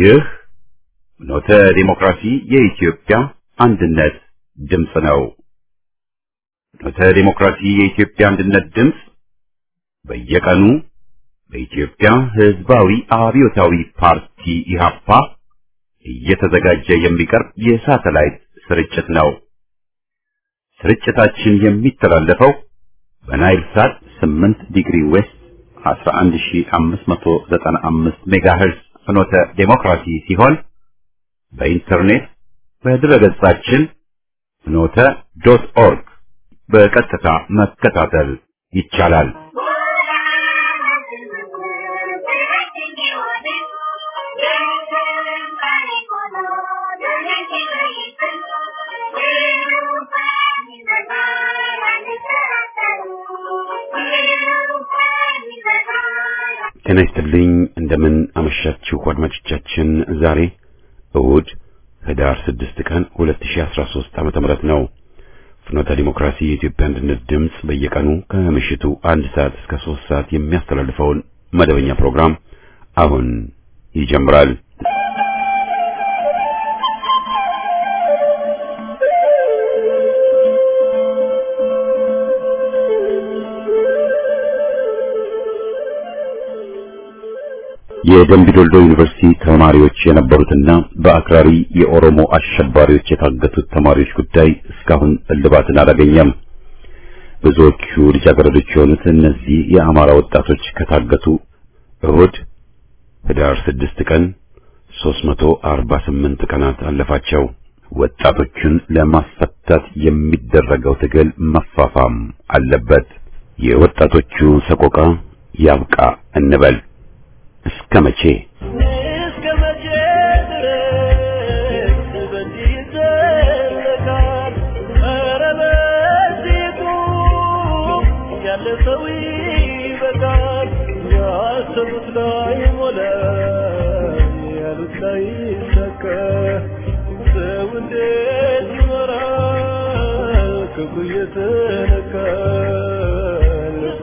ይህ ኖተ ዲሞክራሲ የኢትዮጵያ አንድነት ድምፅ ነው። ኖተ ዲሞክራሲ የኢትዮጵያ አንድነት ድምፅ በየቀኑ በኢትዮጵያ ሕዝባዊ አብዮታዊ ፓርቲ ኢህአፓ እየተዘጋጀ የሚቀርብ የሳተላይት ስርጭት ነው። ስርጭታችን የሚተላለፈው በናይል ሳት 8 ዲግሪ ዌስት 11595 ሜጋሄርዝ ፍኖተ ዴሞክራሲ ሲሆን በኢንተርኔት በድረገጻችን ፍኖተ ዶት ኦርግ በቀጥታ መከታተል ይቻላል። ጤና ይስጥልኝ። እንደምን አመሻችሁ አድማጮቻችን። ዛሬ እሁድ ህዳር 6 ቀን 2013 ዓመተ ምህረት ነው። ፍኖተ ዲሞክራሲ የኢትዮጵያ አንድነት ድምፅ በየቀኑ ከምሽቱ አንድ ሰዓት እስከ 3 ሰዓት የሚያስተላልፈውን መደበኛ ፕሮግራም አሁን ይጀምራል። የደምቢ ዶልዶ ዩኒቨርሲቲ ተማሪዎች የነበሩትና በአክራሪ የኦሮሞ አሸባሪዎች የታገቱት ተማሪዎች ጉዳይ እስካሁን እልባትን አላገኘም። ብዙዎቹ ልጃገረዶች የሆኑት እነዚህ የአማራ ወጣቶች ከታገቱ እሁድ ህዳር 6 ቀን 348 ቀናት አለፋቸው። ወጣቶቹን ለማስፈታት የሚደረገው ትግል መፋፋም አለበት። የወጣቶቹ ሰቆቃ ያብቃ እንበል። እስከ መቼ እስከ መቼ ድረስ በዚህ ይዘለቃል? ኧረ በዚህ ቁም፣ ያለ ሰው ይበቃል። ያሰቡት ላይ ሞላ፣ ያሉት ላይ ይሳካ። ሰው እንዴት ይኖራል? ክፉ እየተነካ ልቡ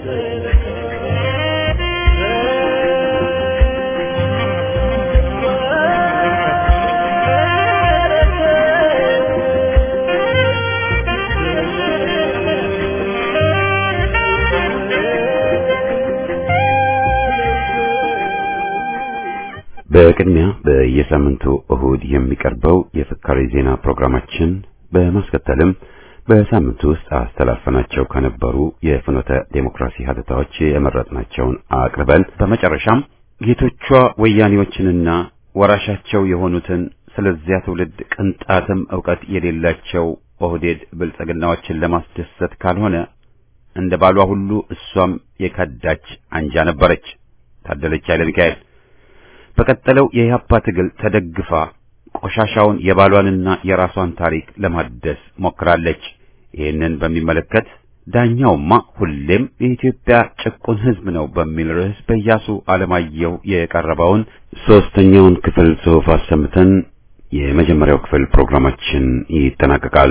በቅድሚያ በየሳምንቱ እሁድ የሚቀርበው የፍካሬ ዜና ፕሮግራማችን በማስከተልም በሳምንቱ ውስጥ አስተላልፈናቸው ከነበሩ የፍኖተ ዴሞክራሲ ሀተታዎች የመረጥናቸውን አቅርበን በመጨረሻም ጌቶቿ ወያኔዎችንና ወራሻቸው የሆኑትን ስለዚያ ትውልድ ቅንጣትም ዕውቀት የሌላቸው ኦህዴድ ብልጽግናዎችን ለማስደሰት ካልሆነ እንደ ባሏ ሁሉ እሷም የከዳች አንጃ ነበረች። ታደለች ኃይለ ሚካኤል በቀጠለው የኢህአፓ ትግል ተደግፋ ቆሻሻውን የባሏንና የራሷን ታሪክ ለማደስ ሞክራለች። ይህንን በሚመለከት ዳኛውማ ሁሌም የኢትዮጵያ ጭቁን ሕዝብ ነው በሚል ርዕስ በኢያሱ አለማየሁ የቀረበውን ሦስተኛውን ክፍል ጽሑፍ አሰምተን የመጀመሪያው ክፍል ፕሮግራማችን ይጠናቀቃል።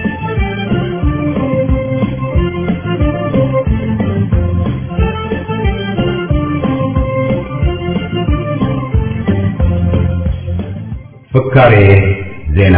ፍካሬ ዜና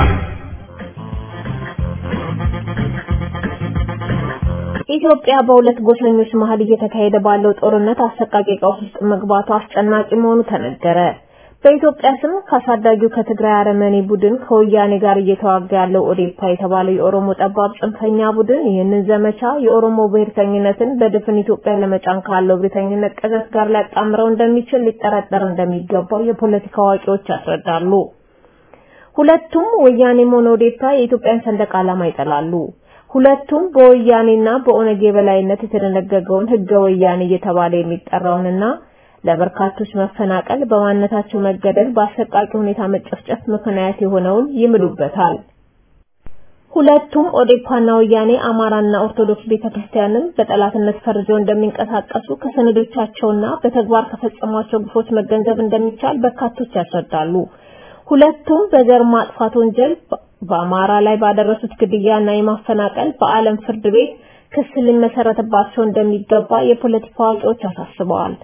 ኢትዮጵያ በሁለት ጎሰኞች መሀል እየተካሄደ ባለው ጦርነት አሰቃቂ ቀውስ ውስጥ መግባቱ አስጨናቂ መሆኑ ተነገረ። በኢትዮጵያ ስም ካሳዳጊው ከትግራይ አረመኔ ቡድን ከወያኔ ጋር እየተዋጋ ያለው ኦዴፓ የተባለው የኦሮሞ ጠባብ ጽንፈኛ ቡድን ይህንን ዘመቻ የኦሮሞ ብሔርተኝነትን በድፍን ኢትዮጵያ ለመጫን ካለው ብሔርተኝነት ቀዘት ጋር ሊያጣምረው እንደሚችል ሊጠረጠር እንደሚገባው የፖለቲካ አዋቂዎች ያስረዳሉ። ሁለቱም ወያኔም ሆነ ኦዴፓ የኢትዮጵያን ሰንደቅ ዓላማ ይጠላሉ። ሁለቱም በወያኔና በኦነግ የበላይነት የተደነገገውን ህገ ወያኔ እየተባለ የሚጠራውንና ለበርካቶች መፈናቀል፣ በማንነታቸው መገደል፣ በአሰቃቂ ሁኔታ መጨፍጨፍ ምክንያት የሆነውን ይምሉበታል። ሁለቱም ኦዴፓና ወያኔ አማራና ኦርቶዶክስ ቤተክርስቲያንን በጠላትነት ፈርጀው እንደሚንቀሳቀሱ ከሰነዶቻቸውና በተግባር ከፈጸሟቸው ግፎች መገንዘብ እንደሚቻል በርካቶች ያስረዳሉ። ሁለቱም በዘር ማጥፋት ወንጀል በአማራ ላይ ባደረሱት ግድያና የማፈናቀል በዓለም ፍርድ ቤት ክስ ሊመሰረትባቸው እንደሚገባ የፖለቲካ አዋቂዎች አሳስበዋል።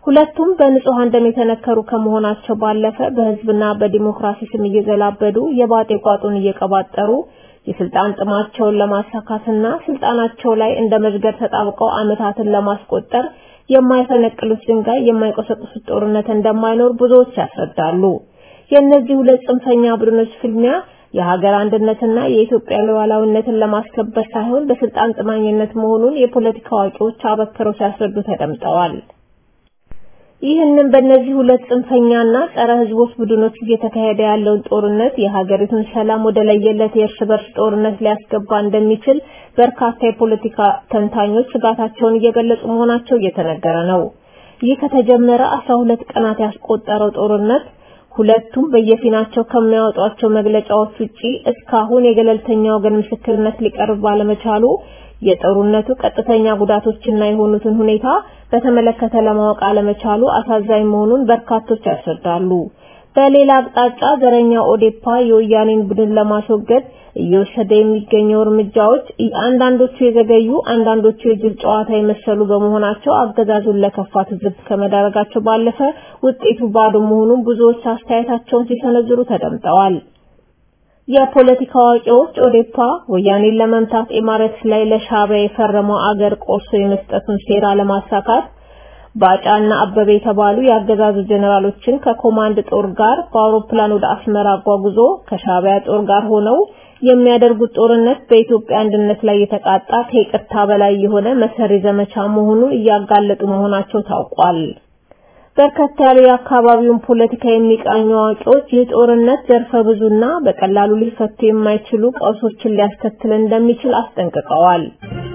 ሁለቱም በንጹሃን ደም የተነከሩ ከመሆናቸው ባለፈ በህዝብና በዲሞክራሲ ስም እየዘላበዱ የባጤ ቋጡን እየቀባጠሩ የስልጣን ጥማቸውን ለማሳካትና ስልጣናቸው ላይ እንደ መዝገር ተጣብቀው አመታትን ለማስቆጠር የማይፈነቅሉት ድንጋይ የማይቆሰቁሱት ጦርነት እንደማይኖር ብዙዎች ያስረዳሉ። የእነዚህ ሁለት ጽንፈኛ ቡድኖች ፍልሚያ የሀገር አንድነትና የኢትዮጵያ ሉዓላዊነትን ለማስከበር ሳይሆን በስልጣን ጥማኝነት መሆኑን የፖለቲካ አዋቂዎች አበክረው ሲያስረዱ ተደምጠዋል። ይህንን በእነዚህ ሁለት ጽንፈኛና ጸረ ህዝቦች ቡድኖች እየተካሄደ ያለውን ጦርነት የሀገሪቱን ሰላም ወደ ለየለት የእርስ በርስ ጦርነት ሊያስገባ እንደሚችል በርካታ የፖለቲካ ተንታኞች ስጋታቸውን እየገለጹ መሆናቸው እየተነገረ ነው። ይህ ከተጀመረ አስራ ሁለት ቀናት ያስቆጠረው ጦርነት ሁለቱም በየፊናቸው ከሚያወጧቸው መግለጫዎች ውጪ እስካሁን የገለልተኛ ወገን ምስክርነት ሊቀርብ ባለመቻሉ የጦርነቱ ቀጥተኛ ጉዳቶችና የሆኑትን ሁኔታ በተመለከተ ለማወቅ አለመቻሉ አሳዛኝ መሆኑን በርካቶች ያስረዳሉ። በሌላ አቅጣጫ ዘረኛ ኦዴፓ የወያኔን ቡድን ለማስወገድ እየወሰደ የሚገኘው እርምጃዎች አንዳንዶቹ የዘገዩ አንዳንዶቹ የጅል ጨዋታ የመሰሉ በመሆናቸው አገዛዙን ለከፋ ትዝብት ከመዳረጋቸው ባለፈ ውጤቱ ባዶ መሆኑን ብዙዎች አስተያየታቸውን ሲሰነዝሩ ተደምጠዋል። የፖለቲካ አዋቂዎች ኦዴፓ ወያኔን ለመምታት ኢማረት ላይ ለሻዕቢያ የፈረመው አገር ቆርሶ የመስጠቱን ሴራ ለማሳካት ባጫና አበበ የተባሉ የአገዛዙ ጀነራሎችን ከኮማንድ ጦር ጋር በአውሮፕላን ወደ አስመራ አጓጉዞ ከሻዕቢያ ጦር ጋር ሆነው የሚያደርጉት ጦርነት በኢትዮጵያ አንድነት ላይ የተቃጣ ከይቅርታ በላይ የሆነ መሰሪ ዘመቻ መሆኑን እያጋለጡ መሆናቸው ታውቋል። በርከት ያሉ የአካባቢውን ፖለቲካ የሚቃኙ አዋቂዎች ይህ ጦርነት ዘርፈ ብዙና በቀላሉ ሊፈቱ የማይችሉ ቀውሶችን ሊያስከትል እንደሚችል አስጠንቅቀዋል።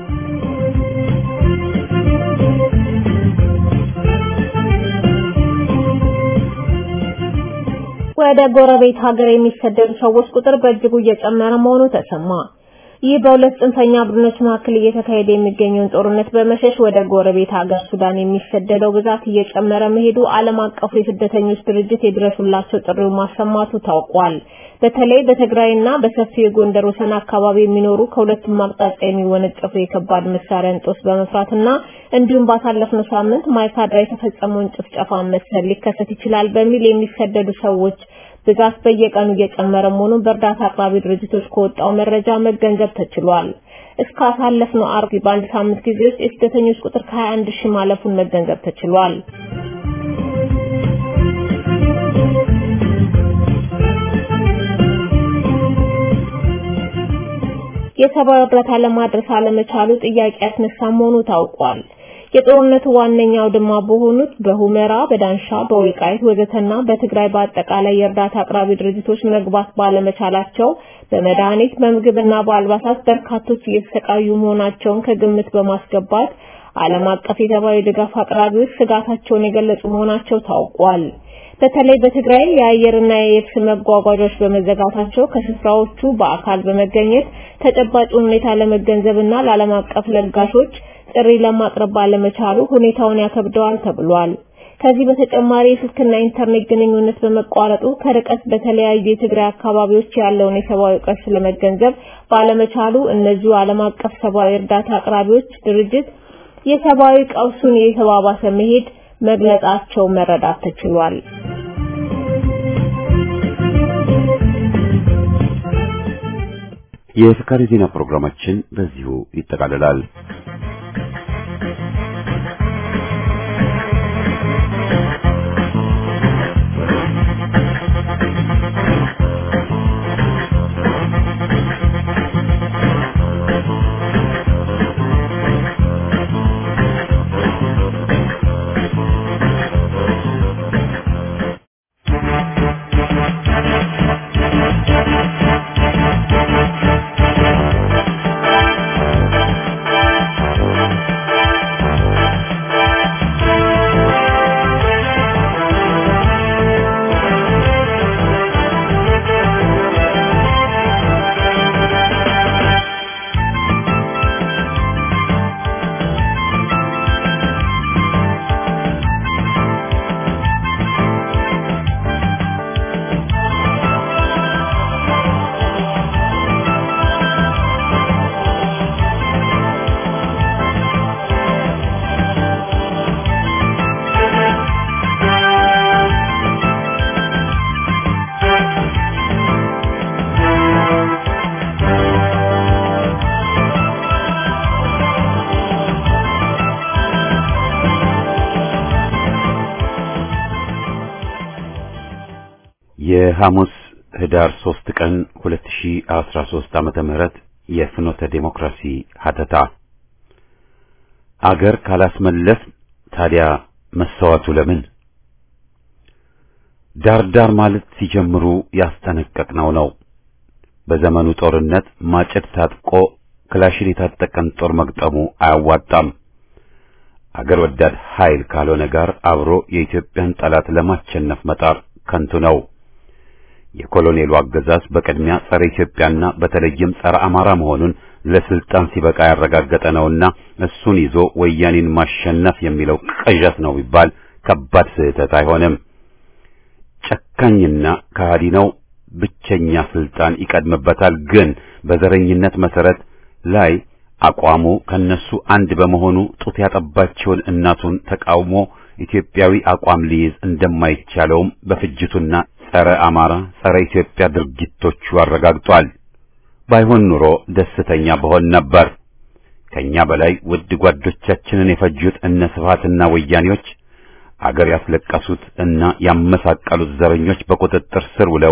ወደ ጎረቤት ሀገር የሚሰደዱ ሰዎች ቁጥር በእጅጉ እየጨመረ መሆኑ ተሰማ። ይህ በሁለት ጽንፈኛ ቡድኖች መካከል እየተካሄደ የሚገኘውን ጦርነት በመሸሽ ወደ ጎረቤት ሀገር ሱዳን የሚሰደደው ብዛት እየጨመረ መሄዱ ዓለም አቀፉ የስደተኞች ድርጅት የድረሱላቸው ጥሪው ማሰማቱ ታውቋል። በተለይ በትግራይና በሰፊው የጎንደር ወሰን አካባቢ የሚኖሩ ከሁለቱም አቅጣጫ የሚወነጨፉ የከባድ መሳሪያ እንጦስ በመፍራትና እንዲሁም ባሳለፍነው ሳምንት ማይካድራ የተፈጸመውን ጭፍጨፋ መሰል ሊከሰት ይችላል በሚል የሚሰደዱ ሰዎች ብዛት በየቀኑ እየጨመረ መሆኑን በእርዳታ አቅራቢ ድርጅቶች ከወጣው መረጃ መገንዘብ ተችሏል። እስከ አሳለፍነው አርብ በአንድ ሳምንት ጊዜ ውስጥ የስደተኞች ቁጥር ከ21 ሺህ ማለፉን መገንዘብ ተችሏል። የሰብአዊ እርዳታ ለማድረስ አለመቻሉ ጥያቄ ያስነሳ መሆኑ ታውቋል። የጦርነቱ ዋነኛው ድማ በሆኑት በሁመራ፣ በዳንሻ፣ በወልቃይት ወዘተና በትግራይ በአጠቃላይ የእርዳታ አቅራቢ ድርጅቶች መግባት ባለመቻላቸው በመድኃኒት በምግብና በአልባሳት በርካቶች እየተሰቃዩ መሆናቸውን ከግምት በማስገባት ዓለም አቀፍ የሰብአዊ ድጋፍ አቅራቢዎች ስጋታቸውን የገለጹ መሆናቸው ታውቋል። በተለይ በትግራይ የአየርና የየብስ መጓጓዣዎች በመዘጋታቸው ከስፍራዎቹ በአካል በመገኘት ተጨባጭ ሁኔታ ለመገንዘብና ለዓለም አቀፍ ለጋሾች ጥሪ ለማቅረብ ባለመቻሉ ሁኔታውን ያከብደዋል ተብሏል። ከዚህ በተጨማሪ የስልክና ኢንተርኔት ግንኙነት በመቋረጡ ከርቀት በተለያዩ የትግራይ አካባቢዎች ያለውን የሰብአዊ ቀውስ ለመገንዘብ ባለመቻሉ እነዚሁ ዓለም አቀፍ ሰብአዊ እርዳታ አቅራቢዎች ድርጅት የሰብአዊ ቀውሱን የተባባሰ መሄድ መግለጻቸው መረዳት ተችሏል። የፍካሪ ዜና ፕሮግራማችን በዚሁ ይጠቃልላል። የሐሙስ ህዳር 3 ቀን 2013 ዓመተ ምህረት የፍኖተ ዴሞክራሲ ሀተታ አገር ካላስመለስ ታዲያ መሰዋቱ ለምን? ዳር ዳር ማለት ሲጀምሩ ያስጠነቀቅነው ነው። በዘመኑ ጦርነት ማጭድ ታጥቆ ክላሽን የታጠቀን ጦር መግጠሙ አያዋጣም። አገር ወዳድ ኃይል ካልሆነ ጋር አብሮ የኢትዮጵያን ጠላት ለማሸነፍ መጣር ከንቱ ነው። የኮሎኔሉ አገዛዝ በቅድሚያ ጸረ ኢትዮጵያና በተለይም ጸረ አማራ መሆኑን ለስልጣን ሲበቃ ያረጋገጠ ነውና እሱን ይዞ ወያኔን ማሸነፍ የሚለው ቅዠት ነው ቢባል ከባድ ስህተት አይሆንም። ጨካኝና ከሃዲ ነው። ብቸኛ ስልጣን ይቀድምበታል። ግን በዘረኝነት መሰረት ላይ አቋሙ ከነሱ አንድ በመሆኑ ጡት ያጠባቸውን እናቱን ተቃውሞ ኢትዮጵያዊ አቋም ሊይዝ እንደማይቻለውም በፍጅቱና ጸረ አማራ ጸረ ኢትዮጵያ ድርጊቶቹ አረጋግጧል። ባይሆን ኑሮ ደስተኛ በሆን ነበር። ከኛ በላይ ውድ ጓዶቻችንን የፈጁት እነ ስብሃትና ወያኔዎች አገር ያስለቀሱት እና ያመሳቀሉት ዘረኞች በቁጥጥር ስር ውለው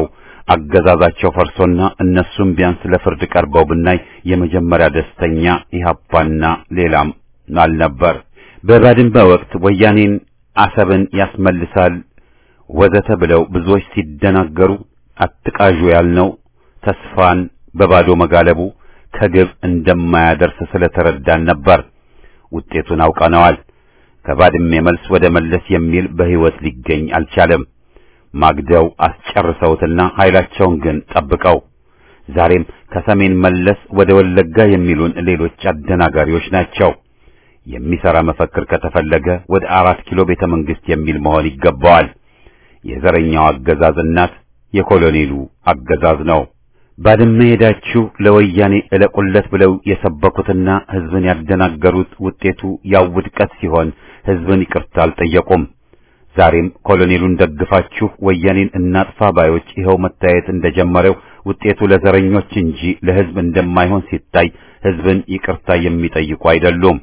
አገዛዛቸው ፈርሶና እነሱም ቢያንስ ለፍርድ ቀርበው ብናይ የመጀመሪያ ደስተኛ ኢህአፓና ሌላም አልነበር። በባድመ ወቅት ወያኔን አሰብን ያስመልሳል ወዘተ ብለው ብዙዎች ሲደናገሩ አትቃዡ ያልነው ተስፋን በባዶ መጋለቡ ከግብ እንደማያደርስ ስለተረዳን ነበር። ውጤቱን አውቀነዋል። ከባድመ መልስ ወደ መለስ የሚል በሕይወት ሊገኝ አልቻለም። ማግደው አስጨርሰውትና ኃይላቸውን ግን ጠብቀው ዛሬም ከሰሜን መለስ ወደ ወለጋ የሚሉን ሌሎች አደናጋሪዎች ናቸው። የሚሰራ መፈክር ከተፈለገ ወደ አራት ኪሎ ቤተ መንግስት የሚል መሆን ይገባዋል። የዘረኛው አገዛዝ እናት የኮሎኔሉ አገዛዝ ነው። ባድመ ሄዳችሁ ለወያኔ እለቁለት ብለው የሰበኩትና ህዝብን ያደናገሩት ውጤቱ ያው ውድቀት ሲሆን ህዝብን ይቅርታ አልጠየቁም። ዛሬም ኮሎኔሉን ደግፋችሁ ወያኔን እናጥፋ ባዮች ይኸው መታየት እንደጀመረው ውጤቱ ለዘረኞች እንጂ ለህዝብ እንደማይሆን ሲታይ ህዝብን ይቅርታ የሚጠይቁ አይደሉም።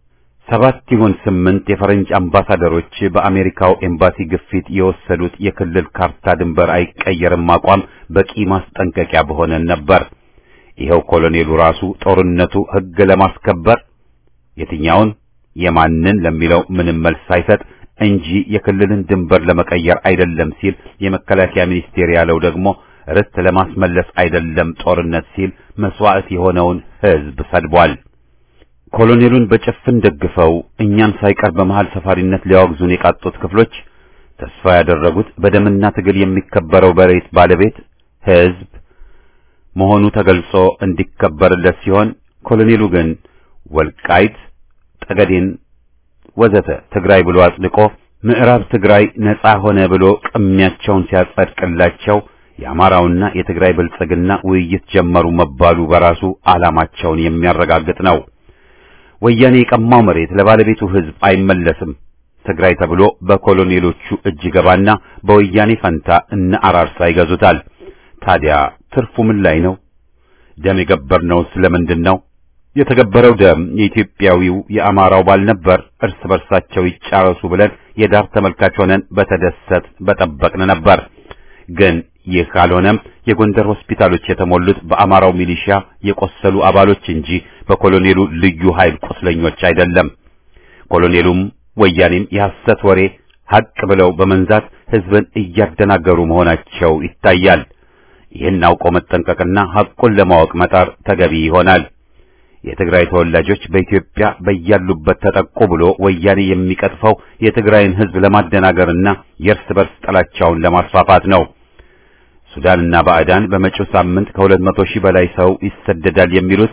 ሰባት ይሁን ስምንት የፈረንጅ አምባሳደሮች በአሜሪካው ኤምባሲ ግፊት የወሰዱት የክልል ካርታ ድንበር አይቀየርም አቋም በቂ ማስጠንቀቂያ በሆነን ነበር። ይኸው ኮሎኔሉ ራሱ ጦርነቱ ህግ ለማስከበር የትኛውን የማንን ለሚለው ምንም መልስ ሳይሰጥ እንጂ የክልልን ድንበር ለመቀየር አይደለም ሲል የመከላከያ ሚኒስቴር ያለው ደግሞ ርስት ለማስመለስ አይደለም ጦርነት ሲል መስዋዕት የሆነውን ህዝብ ሰድቧል። ኮሎኔሉን በጭፍን ደግፈው እኛን ሳይቀር በመሃል ሰፋሪነት ሊያወግዙን የቃጡት ክፍሎች ተስፋ ያደረጉት በደምና ትግል የሚከበረው በሬት ባለቤት ህዝብ መሆኑ ተገልጾ እንዲከበርለት ሲሆን ኮሎኔሉ ግን ወልቃይት ጠገዴን ወዘተ ትግራይ ብሎ አጽድቆ ምዕራብ ትግራይ ነጻ ሆነ ብሎ ቅሚያቸውን ሲያጸድቅላቸው የአማራውና የትግራይ ብልጽግና ውይይት ጀመሩ መባሉ በራሱ ዓላማቸውን የሚያረጋግጥ ነው። ወያኔ የቀማው መሬት ለባለቤቱ ህዝብ አይመለስም። ትግራይ ተብሎ በኮሎኔሎቹ እጅ ገባና በወያኔ ፈንታ እነ አራርሳ ይገዙታል። ታዲያ ትርፉ ምን ላይ ነው? ደም የገበርነው ስለምንድን ነው? የተገበረው ደም የኢትዮጵያዊው የአማራው ባል ነበር። እርስ በርሳቸው ይጫረሱ ብለን የዳር ተመልካች ሆነን በተደሰት በጠበቅን ነበር። ግን ይህ ካልሆነም የጎንደር ሆስፒታሎች የተሞሉት በአማራው ሚሊሻ የቆሰሉ አባሎች እንጂ በኮሎኔሉ ልዩ ኃይል ቁስለኞች አይደለም። ኮሎኔሉም ወያኔም የሐሰት ወሬ ሐቅ ብለው በመንዛት ህዝብን እያደናገሩ መሆናቸው ይታያል። ይህን አውቆ መጠንቀቅና ሐቁን ለማወቅ መጣር ተገቢ ይሆናል። የትግራይ ተወላጆች በኢትዮጵያ በያሉበት ተጠቁ ብሎ ወያኔ የሚቀጥፈው የትግራይን ህዝብ ለማደናገርና የእርስ በርስ ጥላቻውን ለማስፋፋት ነው። ሱዳንና ባዕዳን በመጪው ሳምንት ከሁለት መቶ ሺህ በላይ ሰው ይሰደዳል የሚሉት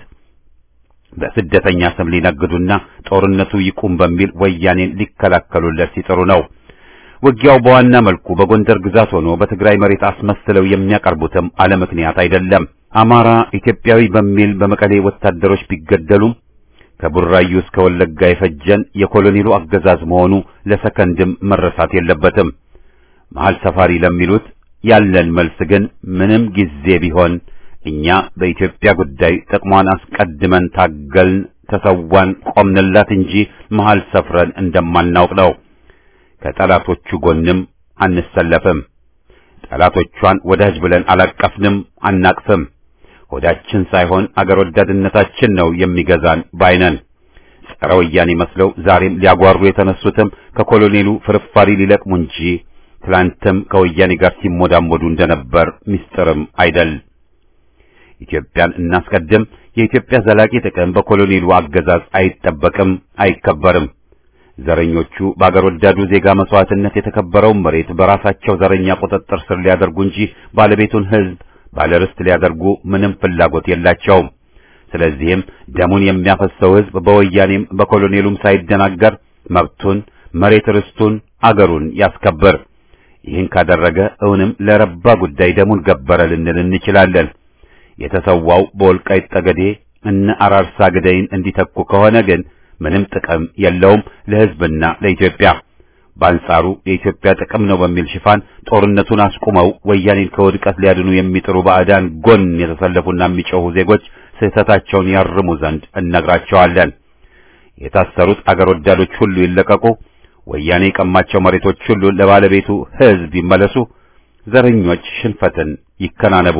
በስደተኛ ስም ሊነግዱና ጦርነቱ ይቁም በሚል ወያኔን ሊከላከሉለት ሲጥሩ ነው። ውጊያው በዋና መልኩ በጎንደር ግዛት ሆኖ በትግራይ መሬት አስመስለው የሚያቀርቡትም አለ ምክንያት አይደለም። አማራ ኢትዮጵያዊ በሚል በመቀሌ ወታደሮች ቢገደሉም ከቡራዩ እስከ ወለጋ የፈጀን የኮሎኔሉ አገዛዝ መሆኑ ለሰከንድም መረሳት የለበትም። መሀል ሰፋሪ ለሚሉት ያለን መልስ ግን ምንም ጊዜ ቢሆን እኛ በኢትዮጵያ ጉዳይ ጥቅሟን አስቀድመን ታገልን፣ ተሰዋን፣ ቆምንላት እንጂ መሀል ሰፍረን እንደማናውቅ ነው። ከጠላቶቹ ጎንም አንሰለፍም። ጠላቶቿን ወዳጅ ብለን አላቀፍንም፣ አናቅፍም። ሆዳችን ሳይሆን አገር ወዳድነታችን ነው የሚገዛን ባይነን። ጸረ ወያኔ መስለው ዛሬም ሊያጓሩ የተነሱትም ከኮሎኔሉ ፍርፋሪ ሊለቅሙ እንጂ ትላንትም ከወያኔ ጋር ሲሞዳሞዱ እንደነበር ምስጢርም አይደል። ኢትዮጵያን እናስቀድም። የኢትዮጵያ ዘላቂ ጥቅም በኮሎኔሉ አገዛዝ አይጠበቅም፣ አይከበርም። ዘረኞቹ በአገር ወዳዱ ዜጋ መስዋዕትነት የተከበረውን መሬት በራሳቸው ዘረኛ ቁጥጥር ስር ሊያደርጉ እንጂ ባለቤቱን ሕዝብ ባለርስት ሊያደርጉ ምንም ፍላጎት የላቸውም። ስለዚህም ደሙን የሚያፈሰው ሕዝብ በወያኔም በኮሎኔሉም ሳይደናገር መብቱን፣ መሬት ርስቱን፣ አገሩን ያስከብር። ይህን ካደረገ እውንም ለረባ ጉዳይ ደሙን ገበረ ልንል እንችላለን። የተሰዋው በወልቃይት ጠገዴ እነ አራርሳ ግደይን እንዲተኩ ከሆነ ግን ምንም ጥቅም የለውም ለሕዝብና ለኢትዮጵያ። በአንጻሩ የኢትዮጵያ ጥቅም ነው በሚል ሽፋን ጦርነቱን አስቁመው ወያኔን ከውድቀት ሊያድኑ የሚጥሩ ባዕዳን ጎን የተሰለፉና የሚጮኹ ዜጎች ስህተታቸውን ያርሙ ዘንድ እነግራቸዋለን። የታሰሩት አገር ወዳዶች ሁሉ ይለቀቁ። ወያኔ የቀማቸው መሬቶች ሁሉ ለባለቤቱ ሕዝብ ይመለሱ። ዘረኞች ሽንፈትን ይከናነቡ።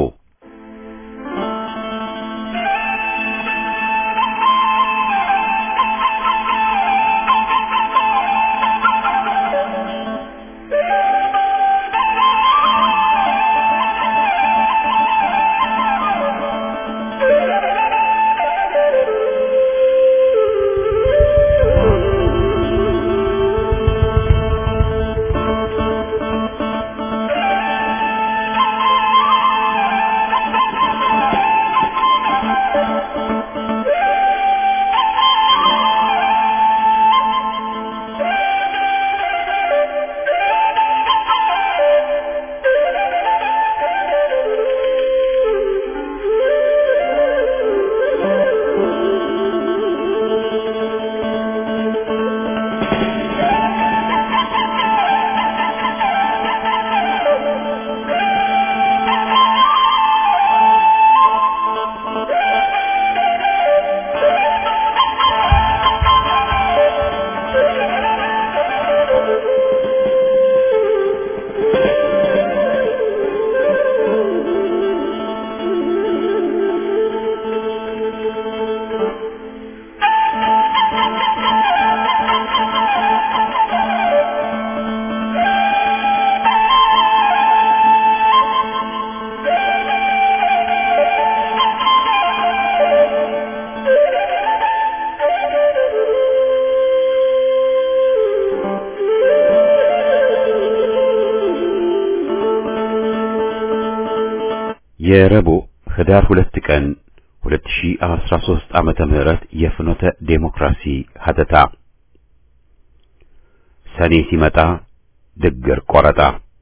የረቡዕ ህዳር ሁለት ቀን 2013 ዓመተ ምህረት የፍኖተ ዴሞክራሲ ሀተታ ሰኔ ሲመጣ ድግር ቆረጣ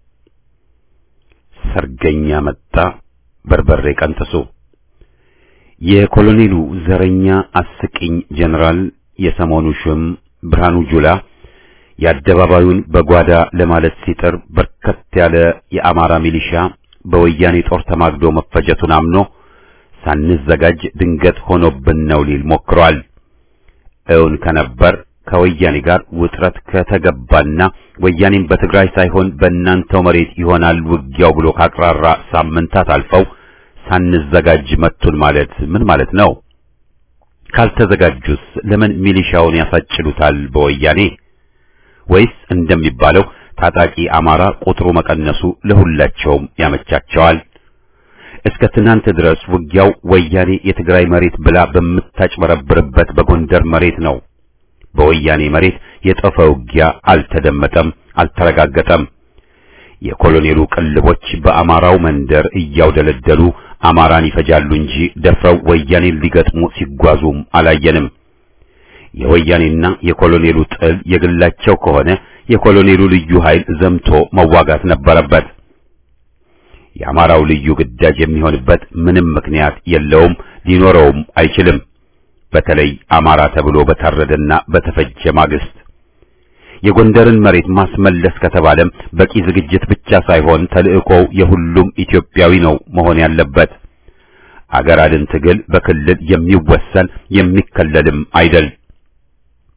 ሰርገኛ መጣ በርበሬ ቀንጥሱ የኮሎኔሉ ዘረኛ አስቂኝ ጀነራል የሰሞኑ ሹም ብርሃኑ ጁላ የአደባባዩን በጓዳ ለማለት ሲጥር በርከት ያለ የአማራ ሚሊሻ በወያኔ ጦር ተማግዶ መፈጀቱን አምኖ ሳንዘጋጅ ድንገት ሆኖብን ነው ሊል ሞክሯል። እውን ከነበር ከወያኔ ጋር ውጥረት ከተገባና ወያኔም በትግራይ ሳይሆን በእናንተው መሬት ይሆናል ውጊያው ብሎ ካቅራራ ሳምንታት አልፈው ሳንዘጋጅ መቱን ማለት ምን ማለት ነው? ካልተዘጋጁስ ለምን ሚሊሻውን ያሳጭሉታል በወያኔ? ወይስ እንደሚባለው ታጣቂ አማራ ቁጥሩ መቀነሱ ለሁላቸውም ያመቻቸዋል? እስከ ትናንት ድረስ ውጊያው ወያኔ የትግራይ መሬት ብላ በምታጭበረብርበት በጎንደር መሬት ነው። በወያኔ መሬት የጠፈ ውጊያ አልተደመጠም፣ አልተረጋገጠም። የኮሎኔሉ ቅልቦች በአማራው መንደር እያውደለደሉ አማራን ይፈጃሉ እንጂ ደፍረው ወያኔን ሊገጥሙ ሲጓዙም አላየንም። የወያኔና የኮሎኔሉ ጥል የግላቸው ከሆነ የኮሎኔሉ ልዩ ኃይል ዘምቶ መዋጋት ነበረበት። የአማራው ልዩ ግዳጅ የሚሆንበት ምንም ምክንያት የለውም፣ ሊኖረውም አይችልም። በተለይ አማራ ተብሎ በታረደና በተፈጀ ማግስት የጎንደርን መሬት ማስመለስ ከተባለም በቂ ዝግጅት ብቻ ሳይሆን ተልእኮው የሁሉም ኢትዮጵያዊ ነው መሆን ያለበት። አገር አድን ትግል በክልል የሚወሰን የሚከለልም አይደል።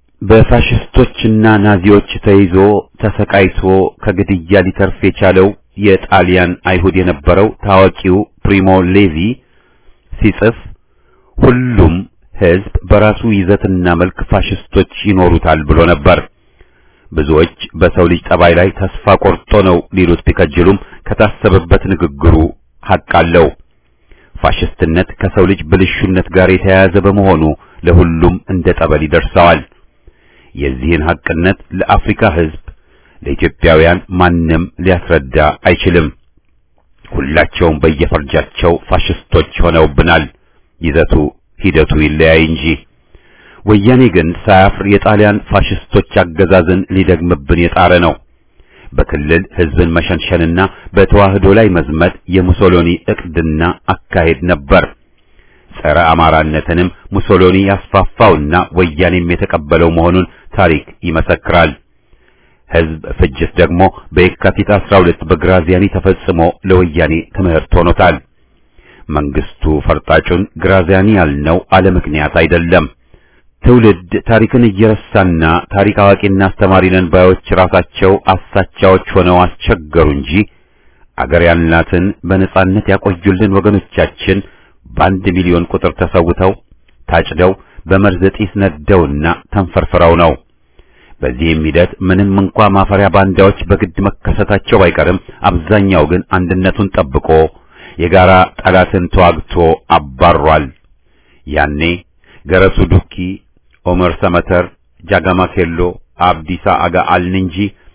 በፋሽስቶችና ናዚዎች ተይዞ ተሰቃይቶ ከግድያ ሊተርፍ የቻለው የጣሊያን አይሁድ የነበረው ታዋቂው ፕሪሞ ሌቪ ሲጽፍ ሁሉም ሕዝብ በራሱ ይዘትና መልክ ፋሽስቶች ይኖሩታል ብሎ ነበር። ብዙዎች በሰው ልጅ ጠባይ ላይ ተስፋ ቆርጦ ነው ሊሉት ቢከጅሉም ከታሰበበት ንግግሩ ሐቅ አለው። ፋሽስትነት ከሰው ልጅ ብልሹነት ጋር የተያያዘ በመሆኑ ለሁሉም እንደ ጠበል ይደርሰዋል። የዚህን ሐቅነት ለአፍሪካ ሕዝብ ለኢትዮጵያውያን ማንም ሊያስረዳ አይችልም። ሁላቸውም በየፈርጃቸው ፋሽስቶች ሆነውብናል። ይዘቱ ሂደቱ ይለያይ እንጂ ወያኔ ግን ሳያፍር የጣሊያን ፋሽስቶች አገዛዝን ሊደግምብን የጣረ ነው። በክልል ሕዝብን መሸንሸንና በተዋህዶ ላይ መዝመት የሙሶሎኒ ዕቅድና አካሄድ ነበር። ጸረ አማራነትንም ሙሶሎኒ ያስፋፋውና ወያኔም የተቀበለው መሆኑን ታሪክ ይመሰክራል። ሕዝብ ፍጅት ደግሞ በየካቲት 12 በግራዚያኒ ተፈጽሞ ለወያኔ ትምህርት ሆኖታል። መንግስቱ ፈርጣጩን ግራዚያኒ ያልነው አለ ምክንያት አይደለም። ትውልድ ታሪክን እየረሳና ታሪክ አዋቂና አስተማሪ ነን ባዮች ራሳቸው አሳቻዎች ሆነው አስቸገሩ እንጂ አገር ያልናትን በነጻነት ያቆዩልን ወገኖቻችን በአንድ ሚሊዮን ቁጥር ተሰውተው ታጭደው በመርዝ ጢስ ነደውና ተንፈርፍረው ነው። በዚህም ሂደት ምንም እንኳ ማፈሪያ ባንዳዎች በግድ መከሰታቸው ባይቀርም አብዛኛው ግን አንድነቱን ጠብቆ የጋራ ጠላትን ተዋግቶ አባሯል። ያኔ ገረሱ ዱኪ፣ ኦመር ሰመተር፣ ጃጋማ ኬሎ፣ አብዲሳ አጋ አልን እንጂ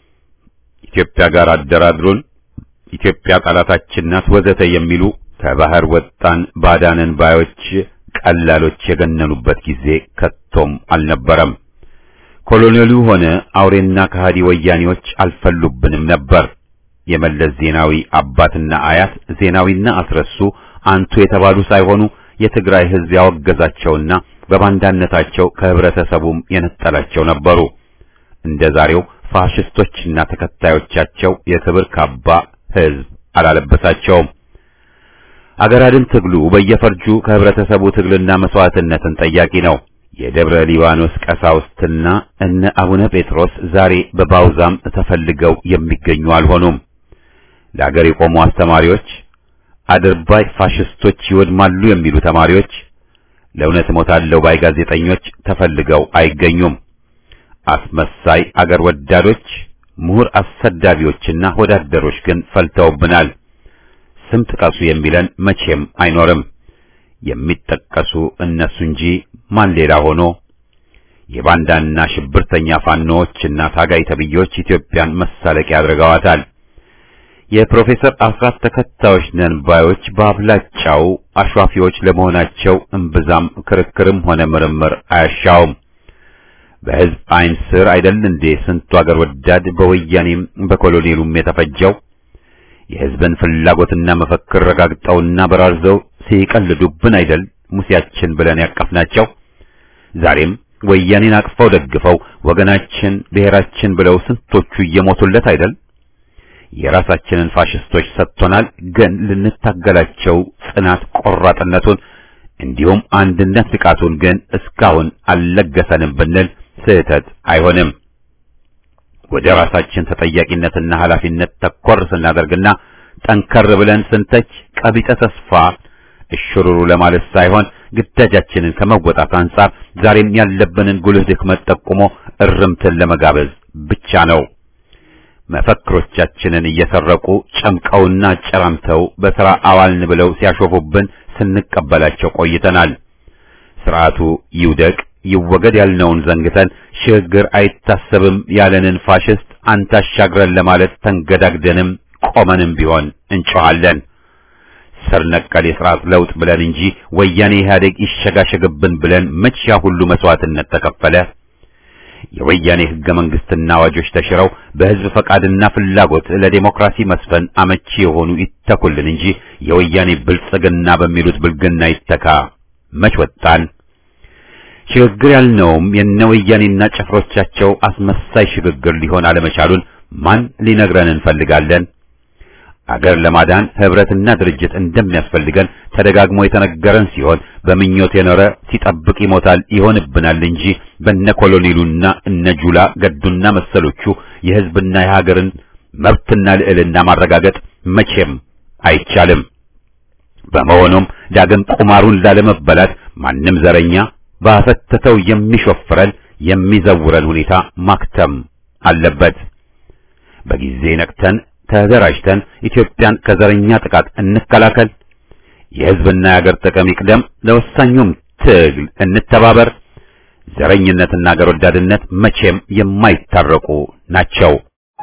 ኢትዮጵያ ጋር አደራድሩን፣ ኢትዮጵያ ጠላታችን ናት ወዘተ የሚሉ ከባህር ወጣን ባዳንን ባዮች ቀላሎች የገነኑበት ጊዜ ከቶም አልነበረም። ኮሎኔሉ ሆነ አውሬና ከሃዲ ወያኔዎች አልፈሉብንም ነበር። የመለስ ዜናዊ አባትና አያት ዜናዊና አስረሱ አንቱ የተባሉ ሳይሆኑ የትግራይ ሕዝብ ያወገዛቸውና በባንዳነታቸው ከህብረተሰቡም የነጠላቸው ነበሩ። እንደ ዛሬው ፋሽስቶችና ተከታዮቻቸው የክብር ካባ ሕዝብ አላለበሳቸውም። አገር አድን ትግሉ በየፈርጁ ከህብረተሰቡ ትግልና መስዋዕትነትን ጠያቂ ነው። የደብረ ሊባኖስ ቀሳውስትና እነ አቡነ ጴጥሮስ ዛሬ በባውዛም ተፈልገው የሚገኙ አልሆኑም። ለአገር የቆሙ አስተማሪዎች፣ አድርባይ ፋሽስቶች ይወድማሉ የሚሉ ተማሪዎች፣ ለእውነት እሞታለሁ ባይ ጋዜጠኞች ተፈልገው አይገኙም። አስመሳይ አገር ወዳዶች፣ ምሁር አሰዳቢዎችና ወዳደሮች ግን ፈልተውብናል። ስም ጥቀሱ የሚለን መቼም አይኖርም። የሚጠቀሱ እነሱ እንጂ ማን ሌላ ሆኖ የባንዳና ሽብርተኛ ፋኖዎችና ታጋይ ተብዮች ኢትዮጵያን መሳለቂያ አድርገዋታል። የፕሮፌሰር አስራት ተከታዮች ነን ባዮች በአብላጫው አሿፊዎች ለመሆናቸው እምብዛም ክርክርም ሆነ ምርምር አያሻውም። በሕዝብ ዓይን ስር አይደል እንዴ ስንቱ አገር ወዳድ በወያኔም በኮሎኔሉም የተፈጀው? የሕዝብን ፍላጎትና መፈክር ረጋግጠውና በራርዘው ሲቀልዱብን አይደል ሙሴያችን ብለን ያቀፍናቸው? ዛሬም ወያኔን አቅፈው ደግፈው ወገናችን ብሔራችን ብለው ስንቶቹ እየሞቱለት አይደል? የራሳችንን ፋሽስቶች ሰጥቶናል። ግን ልንታገላቸው ጽናት ቆራጥነቱን እንዲሁም አንድነት ንቃቱን ግን እስካሁን አልለገሰንም ብንል ስህተት አይሆንም። ወደ ራሳችን ተጠያቂነትና ኃላፊነት ተኮር ስናደርግና ጠንከር ብለን ስንተች ቀቢጠ ተስፋ እሽሩሩ ለማለት ሳይሆን ግዳጃችንን ከመወጣት አንጻር ዛሬም ያለብንን ጉልህ ድክመት ጠቁሞ እርምትን ለመጋበዝ ብቻ ነው። መፈክሮቻችንን እየሰረቁ ጨምቀውና አጨራምተው በሥራ አዋልን ብለው ሲያሾፉብን ስንቀበላቸው ቆይተናል። ስርዓቱ ይውደቅ ይወገድ ያልነውን ዘንግተን ሽግግር አይታሰብም ያለንን ፋሽስት አንታሻግረን ለማለት ተንገዳግደንም ቆመንም ቢሆን እንጮኻለን። ስር ነቀል የሥርዓት ለውጥ ብለን እንጂ ወያኔ ኢህአዴግ ይሸጋሸግብን ብለን መቼ ያ ሁሉ መስዋዕትነት ተከፈለ? የወያኔ ሕገ መንግሥትና አዋጆች ተሽረው በሕዝብ ፈቃድና ፍላጎት ለዴሞክራሲ መስፈን አመቺ የሆኑ ይተኩልን እንጂ የወያኔ ብልጽግና በሚሉት ብልግና ይተካ መች ወጣን? ሽግግር ያልነውም የነ ወያኔና ጭፍሮቻቸው አስመሳይ ሽግግር ሊሆን አለመቻሉን ማን ሊነግረን እንፈልጋለን? አገር ለማዳን ህብረትና ድርጅት እንደሚያስፈልገን ተደጋግሞ የተነገረን ሲሆን በምኞት የኖረ ሲጠብቅ ይሞታል ይሆንብናል እንጂ በነ ኮሎኔሉና እነ ጁላ ገዱና መሰሎቹ የህዝብና የሀገርን መብትና ልዕልና ማረጋገጥ መቼም አይቻልም። በመሆኑም ዳግም ቁማሩን ላለመበላት ማንም ዘረኛ ባፈተተው የሚሾፍረን የሚዘውረን ሁኔታ ማክተም አለበት። በጊዜ ነቅተን ተደራጅተን ኢትዮጵያን ከዘረኛ ጥቃት እንከላከል። የሕዝብና የአገር ጥቅም ይቅደም። ለወሳኙም ትግል እንተባበር። ዘረኝነትና አገር ወዳድነት መቼም የማይታረቁ ናቸው።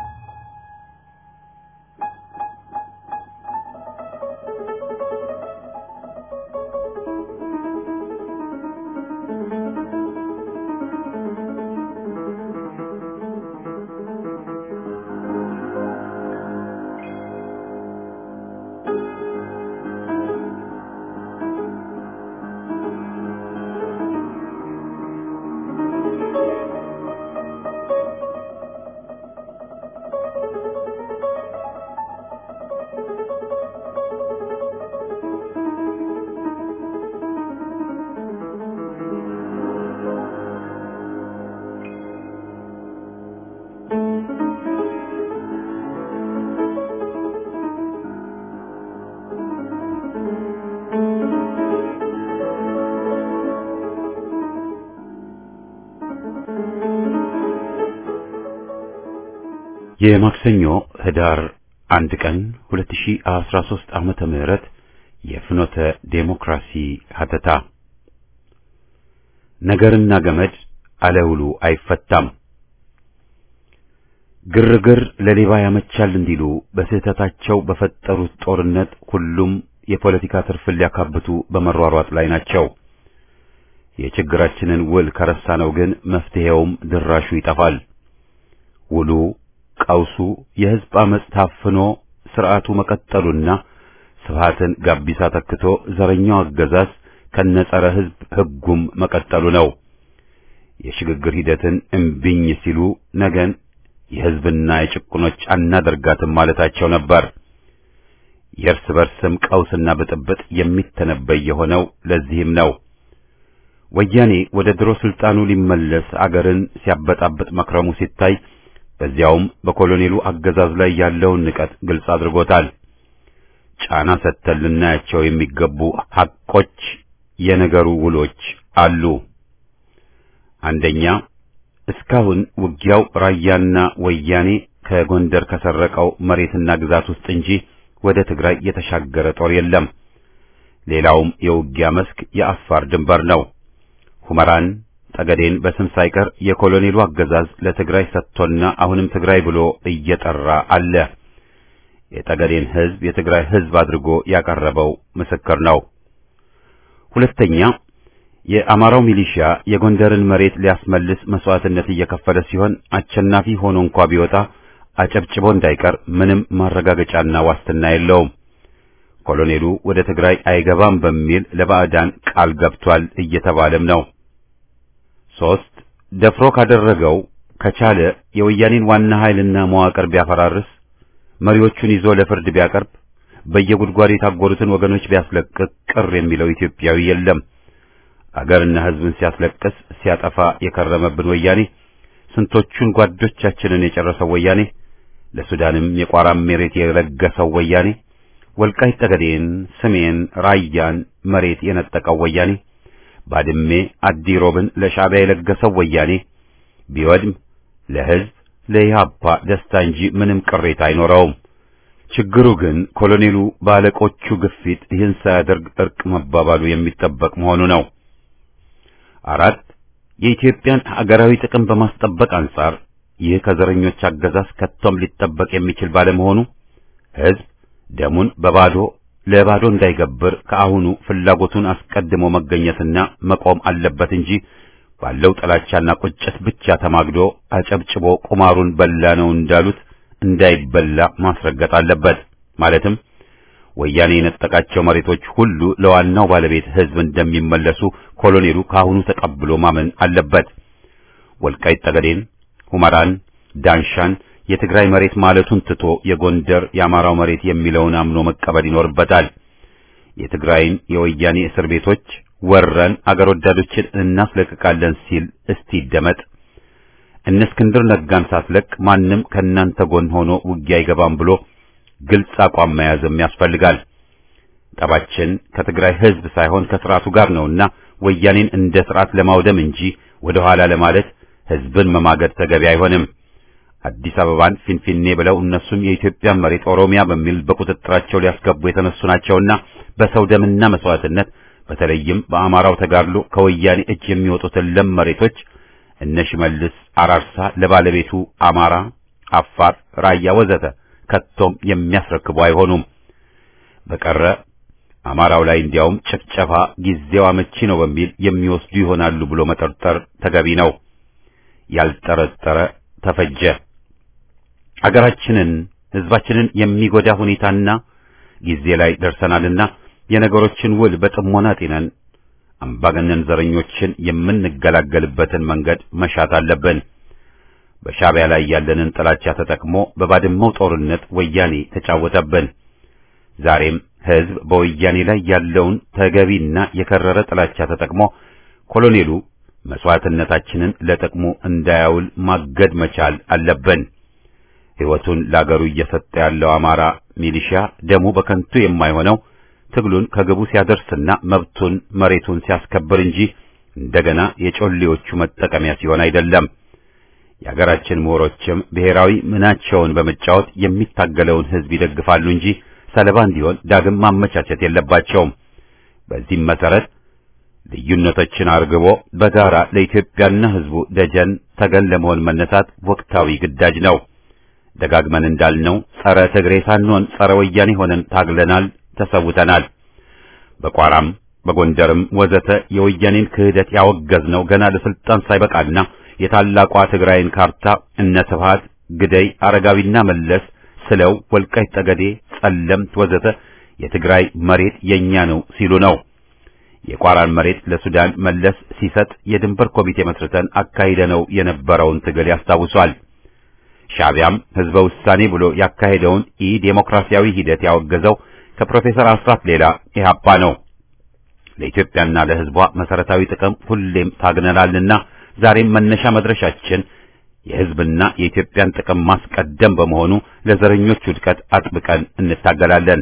የማክሰኞ ህዳር አንድ ቀን 2013 ዓመተ ምህረት የፍኖተ ዴሞክራሲ ሀተታ ነገርና ገመድ አለውሉ አይፈታም። ግርግር ለሌባ ያመቻል እንዲሉ በስህተታቸው በፈጠሩት ጦርነት ሁሉም የፖለቲካ ትርፍን ሊያካብቱ በመሯሯጥ ላይ ናቸው። የችግራችንን ውል ከረሳነው ግን መፍትሄውም ድራሹ ይጠፋል። ውሉ ቀውሱ የህዝብ አመጽ ታፍኖ ስርዓቱ መቀጠሉና ስብሃትን ጋቢሳ ተክቶ ዘረኛው አገዛዝ ከነጸረ ህዝብ ህጉም መቀጠሉ ነው። የሽግግር ሂደትን እምቢኝ ሲሉ ነገን የህዝብና የጭቁኖች አናደርጋትም ማለታቸው ነበር። የእርስ በርስም ቀውስና ብጥብጥ የሚተነበይ የሆነው ለዚህም ነው። ወያኔ ወደ ድሮ ስልጣኑ ሊመለስ አገርን ሲያበጣብጥ መክረሙ ሲታይ በዚያውም በኮሎኔሉ አገዛዝ ላይ ያለውን ንቀት ግልጽ አድርጎታል። ጫና ሰጥተን ልናያቸው የሚገቡ ሐቆች የነገሩ ውሎች አሉ። አንደኛ እስካሁን ውጊያው ራያና ወያኔ ከጎንደር ከሰረቀው መሬትና ግዛት ውስጥ እንጂ ወደ ትግራይ የተሻገረ ጦር የለም። ሌላውም የውጊያ መስክ የአፋር ድንበር ነው። ሁመራን ጠገዴን በስም ሳይቀር የኮሎኔሉ አገዛዝ ለትግራይ ሰጥቶና አሁንም ትግራይ ብሎ እየጠራ አለ። የጠገዴን ሕዝብ የትግራይ ሕዝብ አድርጎ ያቀረበው ምስክር ነው። ሁለተኛ የአማራው ሚሊሺያ የጎንደርን መሬት ሊያስመልስ መስዋዕትነት እየከፈለ ሲሆን አሸናፊ ሆኖ እንኳ ቢወጣ አጨብጭቦ እንዳይቀር ምንም ማረጋገጫና ዋስትና የለውም። ኮሎኔሉ ወደ ትግራይ አይገባም በሚል ለባዕዳን ቃል ገብቷል እየተባለም ነው። ሶስት ደፍሮ ካደረገው ከቻለ የወያኔን ዋና ኃይልና መዋቅር ቢያፈራርስ፣ መሪዎቹን ይዞ ለፍርድ ቢያቀርብ፣ በየጉድጓዱ የታጎሩትን ወገኖች ቢያስለቅቅ ቅር የሚለው ኢትዮጵያዊ የለም። አገርና ሕዝብን ሲያስለቅስ ሲያጠፋ የከረመብን ወያኔ፣ ስንቶቹን ጓዶቻችንን የጨረሰው ወያኔ፣ ለሱዳንም የቋራም መሬት የለገሰው ወያኔ፣ ወልቃይት ጠገዴን፣ ሰሜን ራያን መሬት የነጠቀው ወያኔ ባድሜ አዲሮብን ለሻዕቢያ የለገሰው ወያኔ ቢወድም ለሕዝብ ለኢህአፓ ደስታ እንጂ ምንም ቅሬታ አይኖረውም። ችግሩ ግን ኮሎኔሉ በአለቆቹ ግፊት ይህን ሳያደርግ እርቅ መባባሉ የሚጠበቅ መሆኑ ነው። አራት የኢትዮጵያን ሀገራዊ ጥቅም በማስጠበቅ አንጻር ይህ ከዘረኞች አገዛዝ ከቶም ሊጠበቅ የሚችል ባለመሆኑ ሕዝብ ደሙን በባዶ ለባዶ እንዳይገብር ከአሁኑ ፍላጎቱን አስቀድሞ መገኘትና መቆም አለበት እንጂ ባለው ጥላቻና ቁጭት ብቻ ተማግዶ አጨብጭቦ ቁማሩን በላ ነው እንዳሉት እንዳይበላ ማስረገጥ አለበት። ማለትም ወያኔ የነጠቃቸው መሬቶች ሁሉ ለዋናው ባለቤት ሕዝብ እንደሚመለሱ ኮሎኔሉ ከአሁኑ ተቀብሎ ማመን አለበት። ወልቃይት ጠገዴን፣ ሁመራን፣ ዳንሻን የትግራይ መሬት ማለቱን ትቶ የጎንደር የአማራው መሬት የሚለውን አምኖ መቀበል ይኖርበታል። የትግራይን የወያኔ እስር ቤቶች ወረን አገር ወዳዶችን እናስለቅቃለን ሲል እስቲ ይደመጥ። እነ እስክንድር ነጋን ሳትለቅ ማንም ከእናንተ ጎን ሆኖ ውጊያ አይገባም ብሎ ግልጽ አቋም መያዝም ያስፈልጋል። ጠባችን ከትግራይ ሕዝብ ሳይሆን ከስርዓቱ ጋር ነውና ወያኔን እንደ ስርዓት ለማውደም እንጂ ወደ ኋላ ለማለት ሕዝብን መማገድ ተገቢ አይሆንም። አዲስ አበባን ፊንፊኔ ብለው እነሱም የኢትዮጵያን መሬት ኦሮሚያ በሚል በቁጥጥራቸው ሊያስገቡ የተነሱ ናቸውና በሰው ደምና መስዋዕትነት በተለይም በአማራው ተጋድሎ ከወያኔ እጅ የሚወጡትን ለም መሬቶች እነ ሽመልስ አራርሳ ለባለቤቱ አማራ፣ አፋር፣ ራያ ወዘተ ከቶም የሚያስረክቡ አይሆኑም። በቀረ አማራው ላይ እንዲያውም ጭፍጨፋ ጊዜው አመቺ ነው በሚል የሚወስዱ ይሆናሉ ብሎ መጠርጠር ተገቢ ነው። ያልጠረጠረ ተፈጀ። አገራችንን ሕዝባችንን የሚጎዳ ሁኔታና ጊዜ ላይ ደርሰናልና የነገሮችን ውል በጥሞና ጤነን አምባገነን ዘረኞችን የምንገላገልበትን መንገድ መሻት አለብን። በሻዕቢያ ላይ ያለንን ጥላቻ ተጠቅሞ በባድመው ጦርነት ወያኔ ተጫወተብን። ዛሬም ሕዝብ በወያኔ ላይ ያለውን ተገቢና የከረረ ጥላቻ ተጠቅሞ ኮሎኔሉ መስዋዕትነታችንን ለጥቅሙ እንዳያውል ማገድ መቻል አለብን። ሕይወቱን ለአገሩ እየሰጠ ያለው አማራ ሚሊሻ ደሙ በከንቱ የማይሆነው ትግሉን ከግቡ ሲያደርስና መብቱን መሬቱን ሲያስከብር እንጂ እንደገና የጮሌዎቹ መጠቀሚያ ሲሆን አይደለም። የአገራችን ምሁሮችም ብሔራዊ ምናቸውን በመጫወት የሚታገለውን ሕዝብ ይደግፋሉ እንጂ ሰለባ እንዲሆን ዳግም ማመቻቸት የለባቸውም። በዚህም መሰረት ልዩነቶችን አርግቦ በጋራ ለኢትዮጵያና ሕዝቡ ደጀን ተገን ለመሆን መነሳት ወቅታዊ ግዳጅ ነው። ደጋግመን እንዳልነው ጸረ ትግሬ ሳንሆን ጸረ ወያኔ ሆነን ታግለናል፣ ተሰውተናል። በቋራም በጎንደርም ወዘተ የወያኔን ክህደት ያወገዝነው ገና ለስልጣን ሳይበቃና የታላቋ ትግራይን ካርታ እነ ስብሃት ግደይ፣ አረጋዊና መለስ ስለው ወልቃይት ጠገዴ፣ ጸለምት ወዘተ የትግራይ መሬት የኛ ነው ሲሉ ነው። የቋራን መሬት ለሱዳን መለስ ሲሰጥ የድንበር ኮሚቴ መስርተን አካሂደነው የነበረውን ትግል ያስታውሷል። ሻዕቢያም ህዝበ ውሳኔ ብሎ ያካሄደውን ኢ ዴሞክራሲያዊ ሂደት ያወገዘው ከፕሮፌሰር አስራት ሌላ ኢህአፓ ነው። ለኢትዮጵያና ለህዝቧ መሰረታዊ ጥቅም ሁሌም ታግነናልና ዛሬም መነሻ መድረሻችን የህዝብና የኢትዮጵያን ጥቅም ማስቀደም በመሆኑ ለዘረኞች ውድቀት አጥብቀን እንታገላለን።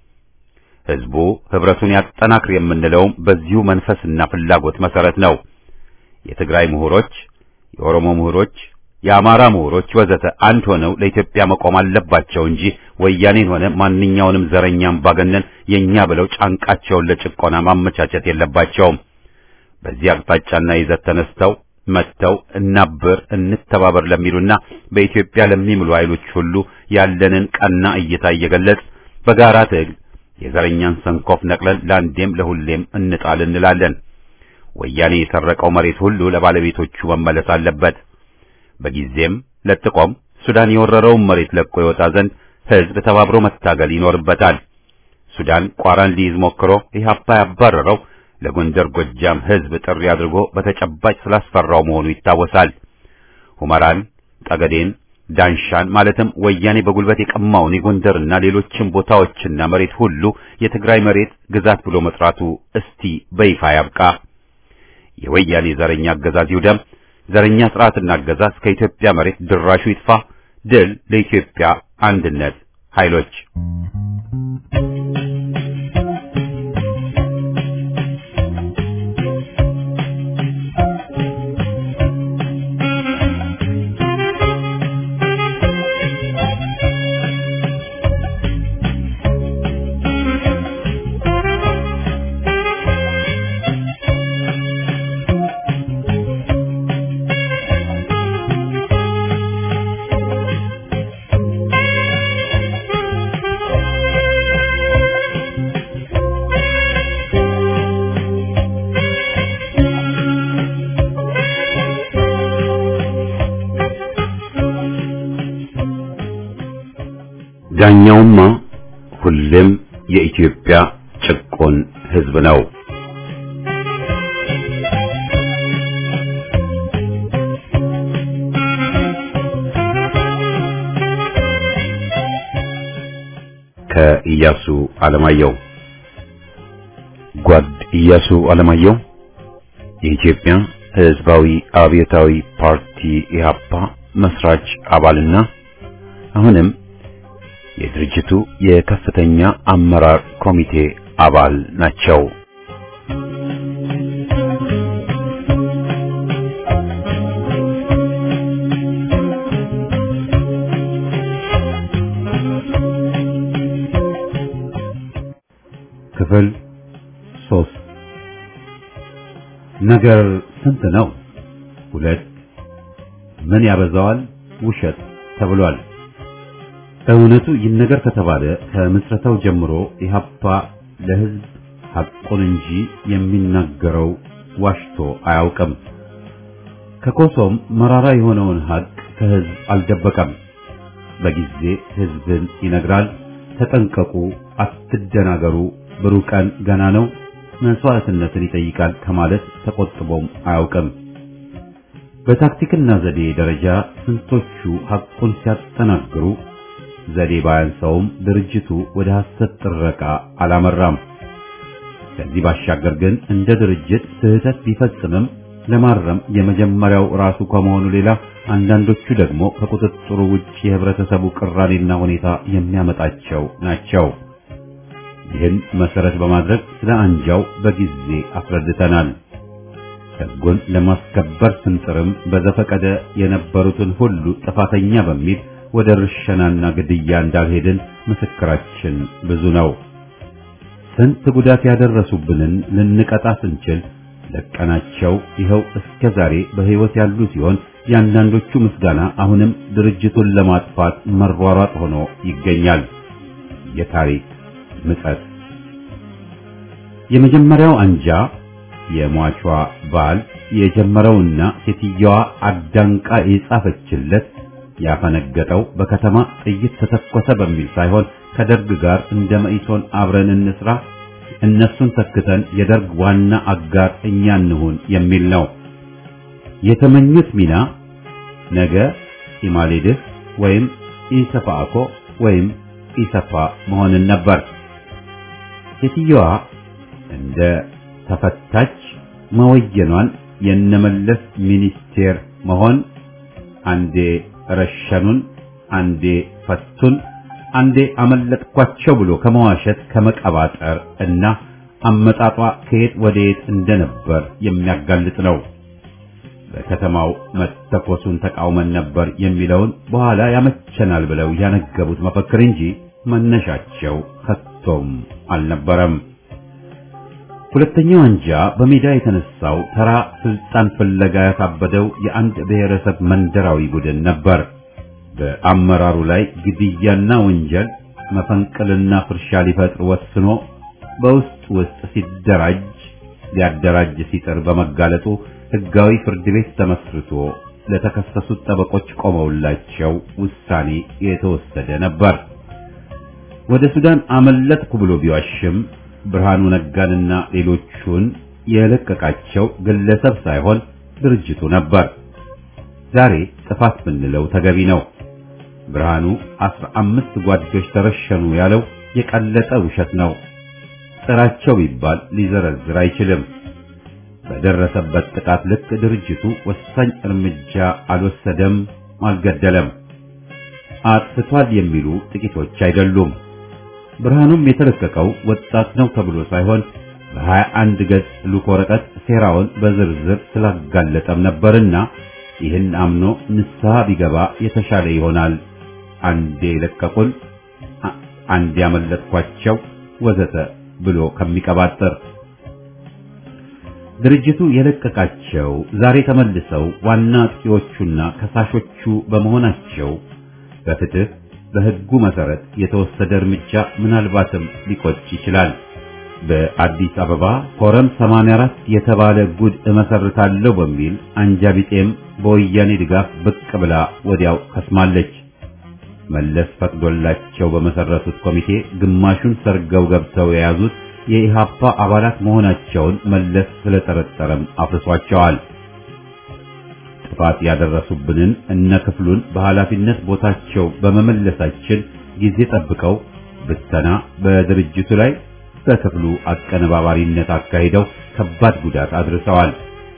ህዝቡ ህብረቱን ያጠናክር የምንለውም በዚሁ መንፈስና ፍላጎት መሰረት ነው። የትግራይ ምሁሮች፣ የኦሮሞ ምሁሮች፣ የአማራ ምሁሮች ወዘተ አንድ ሆነው ለኢትዮጵያ መቆም አለባቸው እንጂ ወያኔን ሆነ ማንኛውንም ዘረኛ አምባገነን የኛ ብለው ጫንቃቸውን ለጭቆና ማመቻቸት የለባቸውም። በዚህ አቅጣጫና ይዘት ተነስተው መጥተው እናብር እንተባበር ለሚሉና በኢትዮጵያ ለሚምሉ ኃይሎች ሁሉ ያለንን ቀና እይታ እየገለጽ በጋራ ትግል የዘረኛን ሰንኮፍ ነቅለን ለአንዴም ለሁሌም እንጣል እንላለን። ወያኔ የሰረቀው መሬት ሁሉ ለባለቤቶቹ መመለስ አለበት። በጊዜም ለጥቆም ሱዳን የወረረውን መሬት ለቆ ይወጣ ዘንድ ህዝብ ተባብሮ መታገል ይኖርበታል። ሱዳን ቋራን ሊይዝ ሞክሮ ኢህአፓ ያባረረው ለጎንደር ጎጃም ህዝብ ጥሪ አድርጎ በተጨባጭ ስላስፈራው መሆኑ ይታወሳል። ሁመራን፣ ጠገዴን፣ ዳንሻን ማለትም ወያኔ በጉልበት የቀማውን የጎንደርና ሌሎችም ቦታዎችና መሬት ሁሉ የትግራይ መሬት ግዛት ብሎ መጥራቱ እስቲ በይፋ ያብቃ። የወያኔ ዘረኛ አገዛዝ ይውደም። ዘረኛ ስርዓትና አገዛዝ ከኢትዮጵያ መሬት ድራሹ ይጥፋ። ድል ለኢትዮጵያ አንድነት ኃይሎች። ዳኛውማ ሁሌም የኢትዮጵያ ጭቆን ሕዝብ ነው። ከኢያሱ አለማየሁ ጓድ ኢያሱ አለማየሁ የኢትዮጵያ ህዝባዊ አብዮታዊ ፓርቲ ኢህአፓ መስራች አባልና አሁንም የድርጅቱ የከፍተኛ አመራር ኮሚቴ አባል ናቸው። ክፍል ሶስት ነገር ስንት ነው? ሁለት ምን ያበዛዋል? ውሸት ተብሏል። እውነቱ ይነገር ከተባለ ከምስረታው ጀምሮ ኢህአፓ ለህዝብ ሐቁን እንጂ የሚናገረው ዋሽቶ አያውቅም። ከኮሶም መራራ የሆነውን ሐቅ ከህዝብ አልደበቀም። በጊዜ ህዝብን ይነግራል። ተጠንቀቁ፣ አትደናገሩ፣ ብሩህ ቀን ገና ነው፣ መስዋዕትነትን ይጠይቃል ከማለት ተቆጥቦም አያውቅም። በታክቲክና ዘዴ ደረጃ ስንቶቹ ሐቁን ሲያጠናግሩ ዘዴ ባያንሰውም ድርጅቱ ወደ ሐሰት ጥረቃ አላመራም። ከዚህ ባሻገር ግን እንደ ድርጅት ስህተት ቢፈጽምም ለማረም የመጀመሪያው ራሱ ከመሆኑ ሌላ አንዳንዶቹ ደግሞ ከቁጥጥሩ ውጭ የህብረተሰቡ ቅራኔና ሁኔታ የሚያመጣቸው ናቸው። ይህን መሰረት በማድረግ ስለ አንጃው በጊዜ አስረድተናል። ሕጉን ለማስከበር ስንጥርም በዘፈቀደ የነበሩትን ሁሉ ጥፋተኛ በሚል ወደ ርሸናና ግድያ እንዳልሄድን ምስክራችን ብዙ ነው። ስንት ጉዳት ያደረሱብንን ልንቀጣ ስንችል ለቀናቸው ይኸው እስከ ዛሬ በሕይወት ያሉ ሲሆን የአንዳንዶቹ ምስጋና አሁንም ድርጅቱን ለማጥፋት መሯሯጥ ሆኖ ይገኛል። የታሪክ ምጸት የመጀመሪያው አንጃ የሟቿ ባል የጀመረውና ሴትየዋ አዳንቃ የጻፈችለት ያፈነገጠው በከተማ ጥይት ተተኮሰ በሚል ሳይሆን ከደርግ ጋር እንደ መኢሶን አብረን እንስራ፣ እነሱን ተክተን የደርግ ዋና አጋር እኛ እንሁን የሚል ነው። የተመኙት ሚና ነገ ኢማሌድህ ወይም ኢሰፓኮ ወይም ኢሰፓ መሆንን ነበር። ሴትየዋ እንደ ተፈታች መወየኗን የነመለስ ሚኒስቴር መሆን አንዴ ረሸኑን፣ አንዴ ፈቱን፣ አንዴ አመለጥኳቸው ብሎ ከመዋሸት ከመቀባጠር እና አመጣጧ ከየት ወደ የት እንደነበር የሚያጋልጥ ነው። በከተማው መተኮሱን ተቃውመን ነበር የሚለውን በኋላ ያመቸናል ብለው ያነገቡት መፈክር እንጂ መነሻቸው ከቶም አልነበረም። ሁለተኛው አንጃ በሜዳ የተነሳው ተራ ስልጣን ፍለጋ ያሳበደው የአንድ ብሔረሰብ መንደራዊ ቡድን ነበር። በአመራሩ ላይ ግድያና ወንጀል መፈንቅልና ፍርሻ ሊፈጥር ወስኖ በውስጥ ውስጥ ሲደራጅ ሊያደራጅ ሲጥር በመጋለጡ ሕጋዊ ፍርድ ቤት ተመስርቶ ለተከሰሱት ጠበቆች ቆመውላቸው ውሳኔ የተወሰደ ነበር። ወደ ሱዳን አመለጥኩ ብሎ ቢዋሽም ብርሃኑ ነጋንና ሌሎቹን የለቀቃቸው ግለሰብ ሳይሆን ድርጅቱ ነበር። ዛሬ ጥፋት ብንለው ተገቢ ነው። ብርሃኑ አስራ አምስት ጓዶች ተረሸኑ ያለው የቀለጠ ውሸት ነው። ጥራቸው ቢባል ሊዘረዝር አይችልም። በደረሰበት ጥቃት ልክ ድርጅቱ ወሳኝ እርምጃ አልወሰደም፣ አልገደለም። አጥፍቷል የሚሉ ጥቂቶች አይደሉም። ብርሃኑም የተለቀቀው ወጣት ነው ተብሎ ሳይሆን በሀያ አንድ ገጽ ሉክ ወረቀት ሴራውን በዝርዝር ስላጋለጠም ነበርና ይህን አምኖ ንስሐ ቢገባ የተሻለ ይሆናል። አንዴ ለቀቁን፣ አንዴ ያመለጥኳቸው ወዘተ ብሎ ከሚቀባጥር ድርጅቱ የለቀቃቸው ዛሬ ተመልሰው ዋና አጥቂዎቹና ከሳሾቹ በመሆናቸው በፍትህ በሕጉ መሰረት የተወሰደ እርምጃ ምናልባትም ሊቆጭ ይችላል። በአዲስ አበባ ኮረም 84 የተባለ ጉድ እመሰርታለሁ በሚል አንጃ ቢጤም በወያኔ ድጋፍ ብቅ ብላ ወዲያው ከስማለች። መለስ ፈቅዶላቸው በመሰረቱት ኮሚቴ ግማሹን ሰርገው ገብተው የያዙት የኢሃፓ አባላት መሆናቸውን መለስ ስለጠረጠረም አፍርሷቸዋል። ጥፋት ያደረሱብንን እነ ክፍሉን በኃላፊነት ቦታቸው በመመለሳችን ጊዜ ጠብቀው ብተና በድርጅቱ ላይ በክፍሉ አቀነባባሪነት አካሂደው ከባድ ጉዳት አድርሰዋል።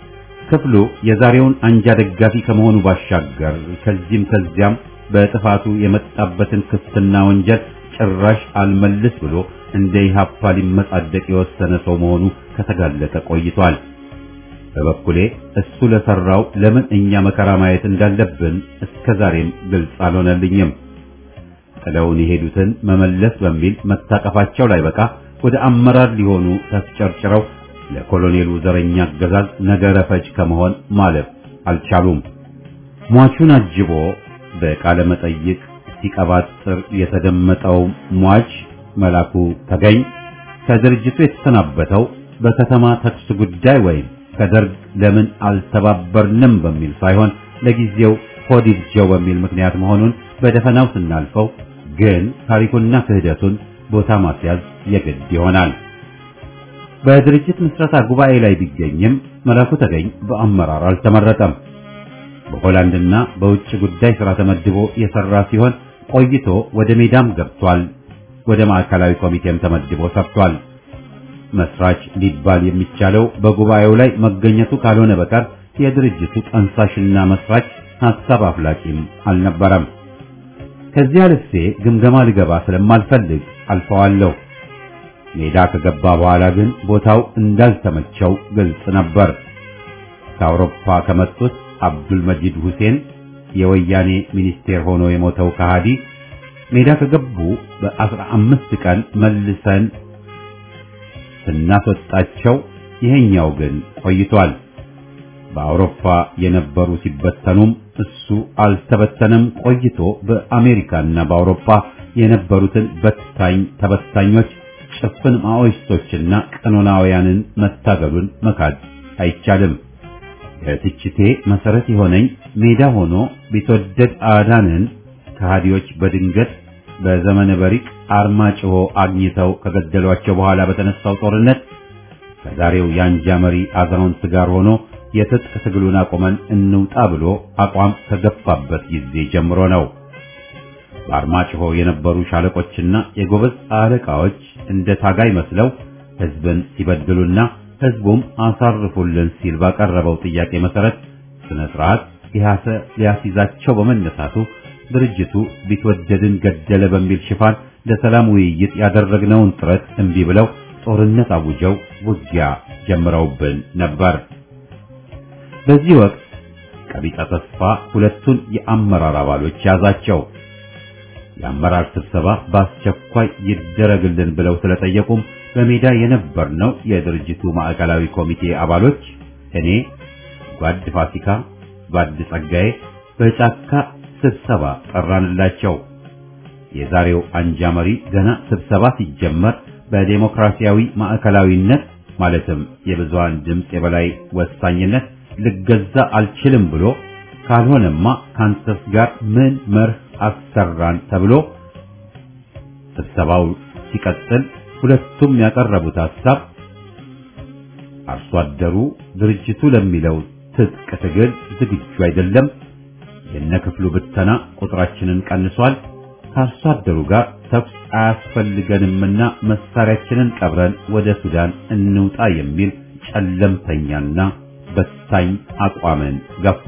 ክፍሉ የዛሬውን አንጃ ደጋፊ ከመሆኑ ባሻገር ከዚህም ከዚያም በጥፋቱ የመጣበትን ክስትና ወንጀል ጭራሽ አልመልስ ብሎ እንደ ኢህአፓ ሊመጻደቅ የወሰነ ሰው መሆኑ ከተጋለጠ ቆይቷል። በበኩሌ እሱ ለሰራው ለምን እኛ መከራ ማየት እንዳለብን እስከ ዛሬም ግልጽ አልሆነልኝም። ጥለውን የሄዱትን መመለስ በሚል መታቀፋቸው ላይ በቃ ወደ አመራር ሊሆኑ ተስጨርጭረው ለኮሎኔሉ ዘረኛ አገዛዝ ነገረ ፈጅ ከመሆን ማለፍ አልቻሉም። ሟቹን አጅቦ በቃለ መጠይቅ ሲቀባጥር የተደመጠው ሟች መላኩ ተገኝ ከድርጅቱ የተሰናበተው በከተማ ተኩስ ጉዳይ ወይም ከደርግ ለምን አልተባበርንም በሚል ሳይሆን ለጊዜው ሆዲብጀው በሚል ምክንያት መሆኑን በደፈናው ስናልፈው ግን ታሪኩና ክህደቱን ቦታ ማስያዝ የግድ ይሆናል። በድርጅት ምስረታ ጉባኤ ላይ ቢገኝም መላኩ ተገኝ በአመራር አልተመረጠም። በሆላንድና በውጭ ጉዳይ ሥራ ተመድቦ የሰራ ሲሆን ቆይቶ ወደ ሜዳም ገብቷል። ወደ ማዕከላዊ ኮሚቴም ተመድቦ ሰርቷል። መስራች ሊባል የሚቻለው በጉባኤው ላይ መገኘቱ ካልሆነ በቀር የድርጅቱ ጠንሳሽና መስራች ሐሳብ አፍላቂም አልነበረም። ከዚህ አልፌ ግምገማ ልገባ ስለማልፈልግ አልፈዋለሁ። ሜዳ ከገባ በኋላ ግን ቦታው እንዳልተመቸው ግልጽ ነበር። ከአውሮፓ ከመጡት አብዱል መጂድ ሁሴን የወያኔ ሚኒስቴር ሆኖ የሞተው ከሃዲ ሜዳ ከገቡ በአስራ አምስት ቀን መልሰን ስናስወጣቸው ይሄኛው ግን ቆይቷል። በአውሮፓ የነበሩ ሲበተኑም እሱ አልተበተነም። ቆይቶ በአሜሪካና በአውሮፓ የነበሩትን በታኝ ተበታኞች ጭፍን ማኦይስቶችና ቀኖናውያንን መታገሉን መካድ አይቻልም። ለትችቴ መሰረት የሆነኝ ሜዳ ሆኖ ቢትወደድ አዳንን ከሃዲዎች በድንገት በዘመነ በሪቅ አርማጭሆ አግኝተው ከገደሏቸው በኋላ በተነሳው ጦርነት ከዛሬው የአንጃ መሪ አዛውንት ጋር ሆኖ የትጥቅ ትግሉን አቁመን እንውጣ ብሎ አቋም ከገፋበት ጊዜ ጀምሮ ነው። በአርማጭሆ የነበሩ ሻለቆችና የጎበዝ አለቃዎች እንደ ታጋይ መስለው ሕዝብን ሲበድሉና ሕዝቡም አሳርፉልን ሲል ባቀረበው ጥያቄ መሰረት ስነ ስርዓት ኢህአሰ ሊያስይዛቸው በመነሳቱ ድርጅቱ ቢትወደድን ገደለ በሚል ሽፋን ለሰላም ውይይት ያደረግነውን ጥረት እምቢ ብለው ጦርነት አውጀው ውጊያ ጀምረውብን ነበር። በዚህ ወቅት ቀቢጸ ተስፋ ሁለቱን የአመራር አባሎች ያዛቸው። የአመራር ስብሰባ በአስቸኳይ ይደረግልን ብለው ስለጠየቁም በሜዳ የነበርነው የድርጅቱ ማዕከላዊ ኮሚቴ አባሎች እኔ፣ ጓድ ፋሲካ፣ ጓድ ጸጋዬ በጫካ ስብሰባ ጠራንላቸው። የዛሬው አንጃ መሪ ገና ስብሰባ ሲጀመር በዴሞክራሲያዊ ማዕከላዊነት ማለትም የብዙሃን ድምፅ የበላይ ወሳኝነት ልገዛ አልችልም ብሎ ካልሆነማ ካንተስ ጋር ምን መርህ አሰራን ተብሎ ስብሰባው ሲቀጥል ሁለቱም ያቀረቡት ሐሳብ አርሶ አደሩ ድርጅቱ ለሚለው ትጥቅ ትግል ዝግጁ አይደለም፣ የነክፍሉ ብተና ቁጥራችንን ቀንሷል፣ ከአርሶ አደሩ ጋር ተኩስ አያስፈልገንምና መሳሪያችንን ቀብረን ወደ ሱዳን እንውጣ የሚል ጨለምተኛና በታኝ አቋምን ገፉ።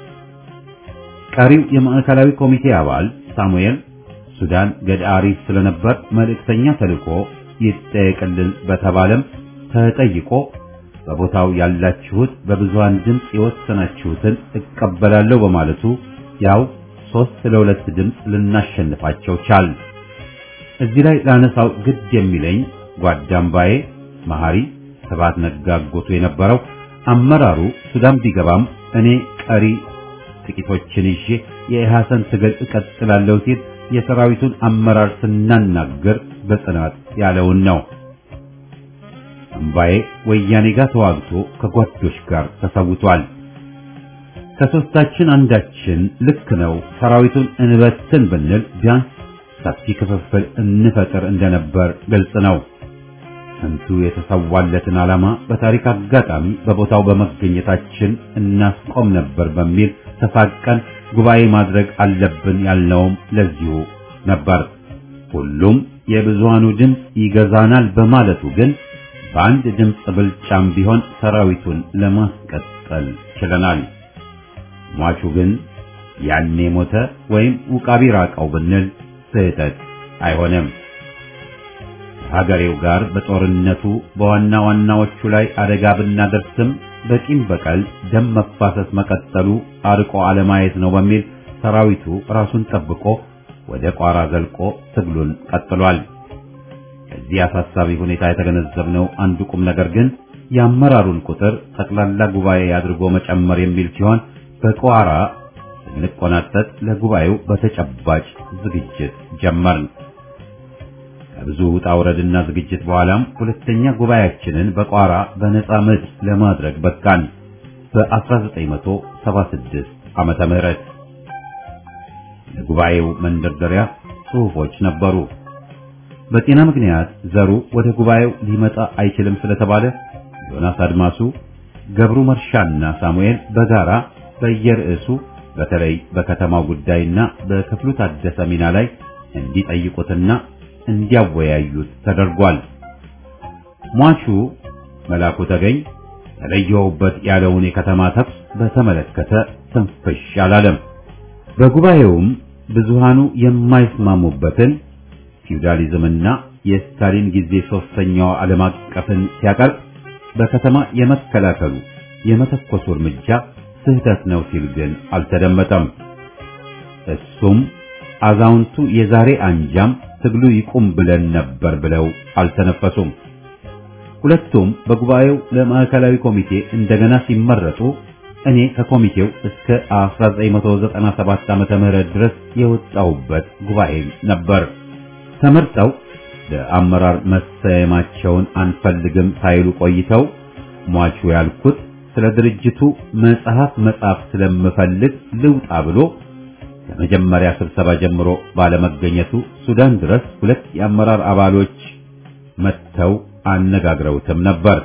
ቀሪው የማዕከላዊ ኮሚቴ አባል ሳሙኤል ሱዳን ገዳሪፍ ስለነበር መልእክተኛ ተልኮ ይጠየቅልን በተባለም ተጠይቆ በቦታው ያላችሁት በብዙሃን ድምፅ የወሰናችሁትን እቀበላለሁ በማለቱ ያው ሶስት ለሁለት ድምፅ ልናሸንፋቸው ቻል። እዚህ ላይ ላነሳው ግድ የሚለኝ ጓዳምባዬ መሐሪ ሰባት ነጋጎቱ የነበረው አመራሩ ሱዳን ቢገባም እኔ ቀሪ ጥቂቶችን ይዤ የኢሐሰን ትግል እቀጥላለሁ ሲል የሰራዊቱን አመራር ስናናገር በጽናት ያለውን ነው። እምባዬ ወያኔ ጋር ተዋግቶ ከጓዶች ጋር ተሰውቷል። ከሶስታችን አንዳችን ልክ ነው ሰራዊቱን እንበትን ብንል ቢያንስ ሰፊ ክፍፍል እንፈጥር እንደነበር ግልጽ ነው። ስንቱ የተሰዋለትን ዓላማ በታሪክ አጋጣሚ በቦታው በመገኘታችን እናስቆም ነበር በሚል ተሳቀን ጉባኤ ማድረግ አለብን ያልነውም ለዚሁ ነበር። ሁሉም የብዙሃኑ ድምፅ ይገዛናል በማለቱ ግን በአንድ ድምፅ ብልጫም ቢሆን ሰራዊቱን ለማስቀጠል ችለናል። ሟቹ ግን ያኔ ሞተ ወይም ውቃቢ ራቀው ብንል ስህተት አይሆንም። ሀገሬው ጋር በጦርነቱ በዋና ዋናዎቹ ላይ አደጋ ብናደርስም በቂም በቀል ደም መፋሰስ መቀጠሉ አርቆ አለማየት ነው በሚል ሰራዊቱ ራሱን ጠብቆ ወደ ቋራ ዘልቆ ትግሉን ቀጥሏል። ከዚህ አሳሳቢ ሁኔታ የተገነዘብነው አንዱ ቁም ነገር ግን የአመራሩን ቁጥር ጠቅላላ ጉባኤ አድርጎ መጨመር የሚል ሲሆን በቋራ ስንቆናጠጥ ለጉባኤው በተጨባጭ ዝግጅት ጀመርን። ከብዙ ውጣ ውረድና ዝግጅት በኋላም ሁለተኛ ጉባኤያችንን በቋራ በነጻ ምድር ለማድረግ በቃን። በ1976 ዓመተ ምህረት ለጉባኤው መንደርደሪያ ጽሑፎች ነበሩ። በጤና ምክንያት ዘሩ ወደ ጉባኤው ሊመጣ አይችልም ስለተባለ ዮናስ አድማሱ፣ ገብሩ መርሻና ሳሙኤል በጋራ በየርዕሱ በተለይ በከተማው ጉዳይና በክፍሉ ታደሰ ሚና ላይ እንዲጠይቁትና እንዲያወያዩት ተደርጓል። ሟቹ መላኩ ተገኝ ተለየውበት ያለውን የከተማ ተኩስ በተመለከተ ትንፍሽ አላለም። በጉባኤውም ብዙሃኑ የማይስማሙበትን ፊውዳሊዝምና የስታሊን ጊዜ ሶስተኛው ዓለም አቀፍን ሲያቀርብ በከተማ የመከላከሉ የመተኮሱ እርምጃ ስህተት ነው ሲል ግን አልተደመጠም። እሱም አዛውንቱ የዛሬ አንጃም ትግሉ ይቁም ብለን ነበር ብለው አልተነፈሱም። ሁለቱም በጉባኤው ለማዕከላዊ ኮሚቴ እንደገና ሲመረጡ እኔ ከኮሚቴው እስከ 1997 ዓመተ ምህረት ድረስ የወጣሁበት ጉባኤ ነበር። ተመርጠው ለአመራር መሰየማቸውን አንፈልግም ሳይሉ ቆይተው ሟቹ ያልኩት ስለ ድርጅቱ መጽሐፍ መጻፍ ስለምፈልግ ልውጣ ብሎ ከመጀመሪያ ስብሰባ ጀምሮ ባለመገኘቱ ሱዳን ድረስ ሁለት የአመራር አባሎች መጥተው አነጋግረውትም ነበር።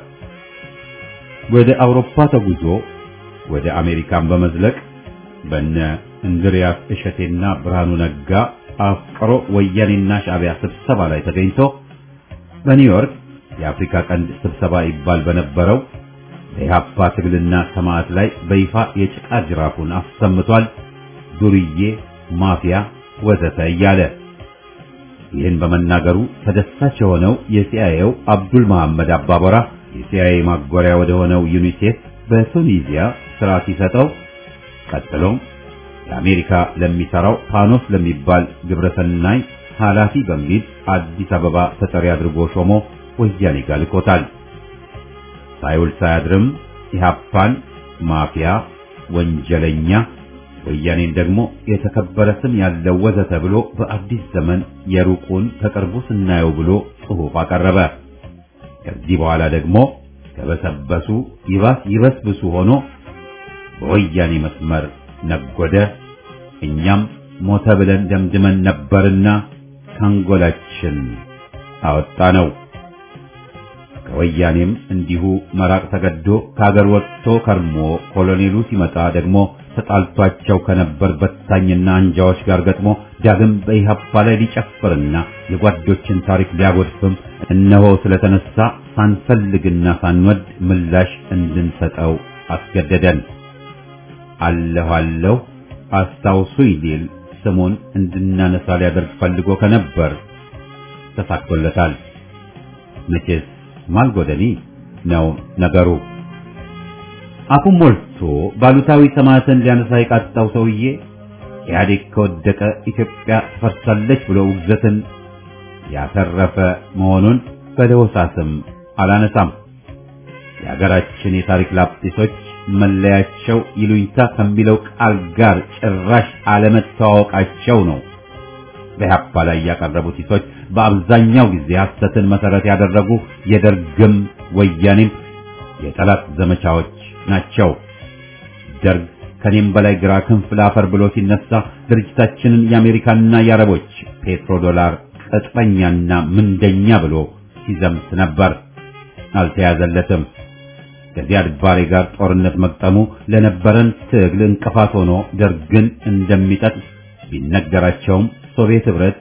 ወደ አውሮፓ ተጉዞ ወደ አሜሪካን በመዝለቅ በነ እንድሪያስ እሸቴና ብርሃኑ ነጋ አፍቅሮ ወያኔና ሻዕቢያ ስብሰባ ላይ ተገኝቶ በኒውዮርክ የአፍሪካ ቀንድ ስብሰባ ይባል በነበረው በኢህአፓ ትግልና ሰማዕት ላይ በይፋ የጭቃ ጅራፉን አሰምቷል። ዱርዬ፣ ማፊያ ወዘተ እያለ ይህን በመናገሩ ተደሳች የሆነው የሲአይኤው አብዱል መሐመድ አባበራ የሲአይኤ ማጎሪያ ወደ ሆነው ዩኒሴፍ በቱኒዚያ ስራ ሲሰጠው ቀጥሎም ለአሜሪካ ለሚሰራው ፓኖስ ለሚባል ግብረሰናይ ኃላፊ በሚል አዲስ አበባ ተጠሪ አድርጎ ሾሞ ወያኔ ጋር ልኮታል። ሳይውል ሳያድርም ኢህአፓን ማፊያ፣ ወንጀለኛ፣ ወያኔን ደግሞ የተከበረ ስም ያለው ወዘተ ብሎ በአዲስ ዘመን የሩቁን ከቅርቡ ስናየው ብሎ ጽሑፍ አቀረበ። ከዚህ በኋላ ደግሞ ከበሰበሱ ይባስ ይበስብሱ ሆኖ በወያኔ መስመር ነጎደ። እኛም ሞተ ብለን ደምድመን ነበርና ካንጎላችን አወጣ ነው። ከወያኔም እንዲሁ መራቅ ተገዶ ከሀገር ወጥቶ ከርሞ ኮሎኔሉ ሲመጣ ደግሞ ተጣልቷቸው ከነበር በታኝና አንጃዎች ጋር ገጥሞ ዳግም በኢህአፓ ላይ ሊጨፍርና የጓዶችን ታሪክ ሊያጎድፍም እነሆ ስለተነሳ ሳንፈልግና ሳንወድ ምላሽ እንድንሰጠው አስገደደን። አለሁ አለሁ አስታውሱኝ ሊል ስሙን እንድናነሳ ሊያደርግ ፈልጎ ከነበር ተሳክቶለታል። መቼስ ማልጎደኒ ነው ነገሩ። አፉን ሞልቶ ባሉታዊ ሰማዕትን ሊያነሳ የቃጣው ሰውዬ ኢህአዴግ ከወደቀ ኢትዮጵያ ትፈርሳለች ብሎ ውግዘትን ያተረፈ መሆኑን በለሆሳስም አላነሳም። የሀገራችን የታሪክ ላጲሶች መለያቸው ይሉኝታ ከሚለው ቃል ጋር ጭራሽ አለመተዋወቃቸው ነው። በኢህአፓ ላይ ያቀረቡት ሂሶች በአብዛኛው ጊዜ ሐሰትን መሰረት ያደረጉ የደርግም ወያኔም የጠላት ዘመቻዎች ናቸው። ደርግ ከኔም በላይ ግራ ክንፍ ላፈር ብሎ ሲነሳ ድርጅታችንን የአሜሪካና የአረቦች ፔትሮ ዶላር ቅጥረኛና ምንደኛ ብሎ ሲዘምት ነበር። አልተያዘለትም። ከዚያድ ባሬ ጋር ጦርነት መቅጠሙ ለነበረን ትግል እንቅፋት ሆኖ ደርግን እንደሚጠቅስ ቢነገራቸውም ሶቪየት ህብረት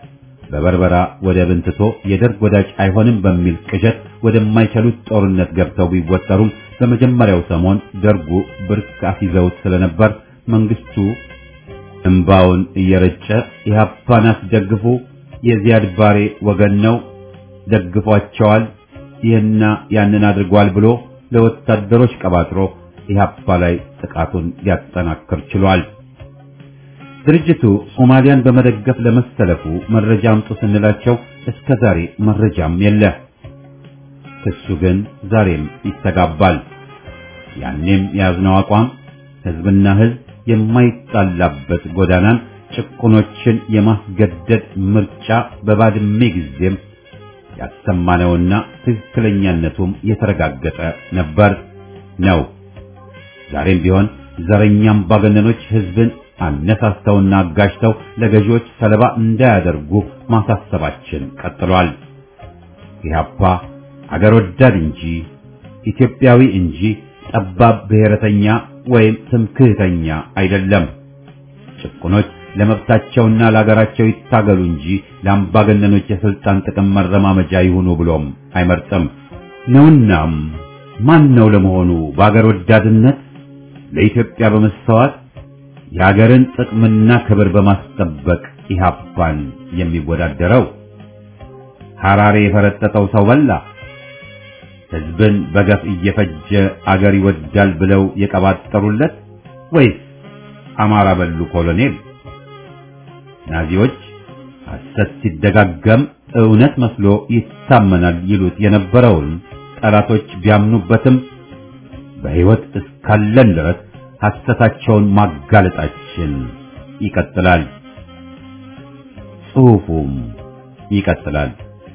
በበርበራ ወደብን ትቶ የደርግ ወዳጅ አይሆንም በሚል ቅዠት ወደማይችሉት ጦርነት ገብተው ቢወጠሩም በመጀመሪያው ሰሞን ደርጉ ብርክ አስይዘውት ስለነበር መንግስቱ እምባውን እየረጨ ኢህአፓን አስደግፉ፣ የዚያድ ባሬ ወገን ነው፣ ደግፏቸዋል፣ ይህና ያንን አድርጓል ብሎ ለወታደሮች ቀባጥሮ ኢህአፓ ላይ ጥቃቱን ሊያጠናክር ችሏል። ድርጅቱ ሶማሊያን በመደገፍ ለመሰለፉ መረጃ አምጡ ስንላቸው እስከ ዛሬ መረጃም የለ። ክሱ ግን ዛሬም ይስተጋባል። ያኔም የያዝነው አቋም ህዝብና ህዝብ የማይጣላበት ጎዳናን ጭቁኖችን የማስገደድ ምርጫ በባድሜ ጊዜም ያሰማነውና ትክክለኛነቱም የተረጋገጠ ነበር ነው። ዛሬም ቢሆን ዘረኛም ባገነኖች ህዝብን አነሳስተውና አጋጅተው ለገዢዎች ሰለባ እንዳያደርጉ ማሳሰባችን ቀጥሏል። ኢህአፓ አገር ወዳድ እንጂ ኢትዮጵያዊ እንጂ ጠባብ ብሔረተኛ ወይም ትምክህተኛ አይደለም። ጭቁኖች ለመብታቸውና ለሀገራቸው ይታገሉ እንጂ ለአምባገነኖች የስልጣን ጥቅም መረማመጃ ይሁኑ ብሎም አይመርጥም ነውናም ማን ነው ለመሆኑ በአገር ወዳድነት ለኢትዮጵያ በመስተዋት የሀገርን ጥቅምና ክብር በማስጠበቅ ኢህአፓን የሚወዳደረው? ሐራሬ የፈረጠጠው ሰው በላ ህዝብን በገፍ እየፈጀ አገር ይወዳል ብለው የቀባጠሩለት ወይስ አማራ በሉ ኮሎኔል? ናዚዎች ሐሰት ሲደጋገም እውነት መስሎ ይታመናል ይሉት የነበረውን ጠላቶች ቢያምኑበትም በሕይወት እስካለን ድረስ ሐሰታቸውን ማጋለጣችን ይቀጥላል። ጽሑፉም ይቀጥላል።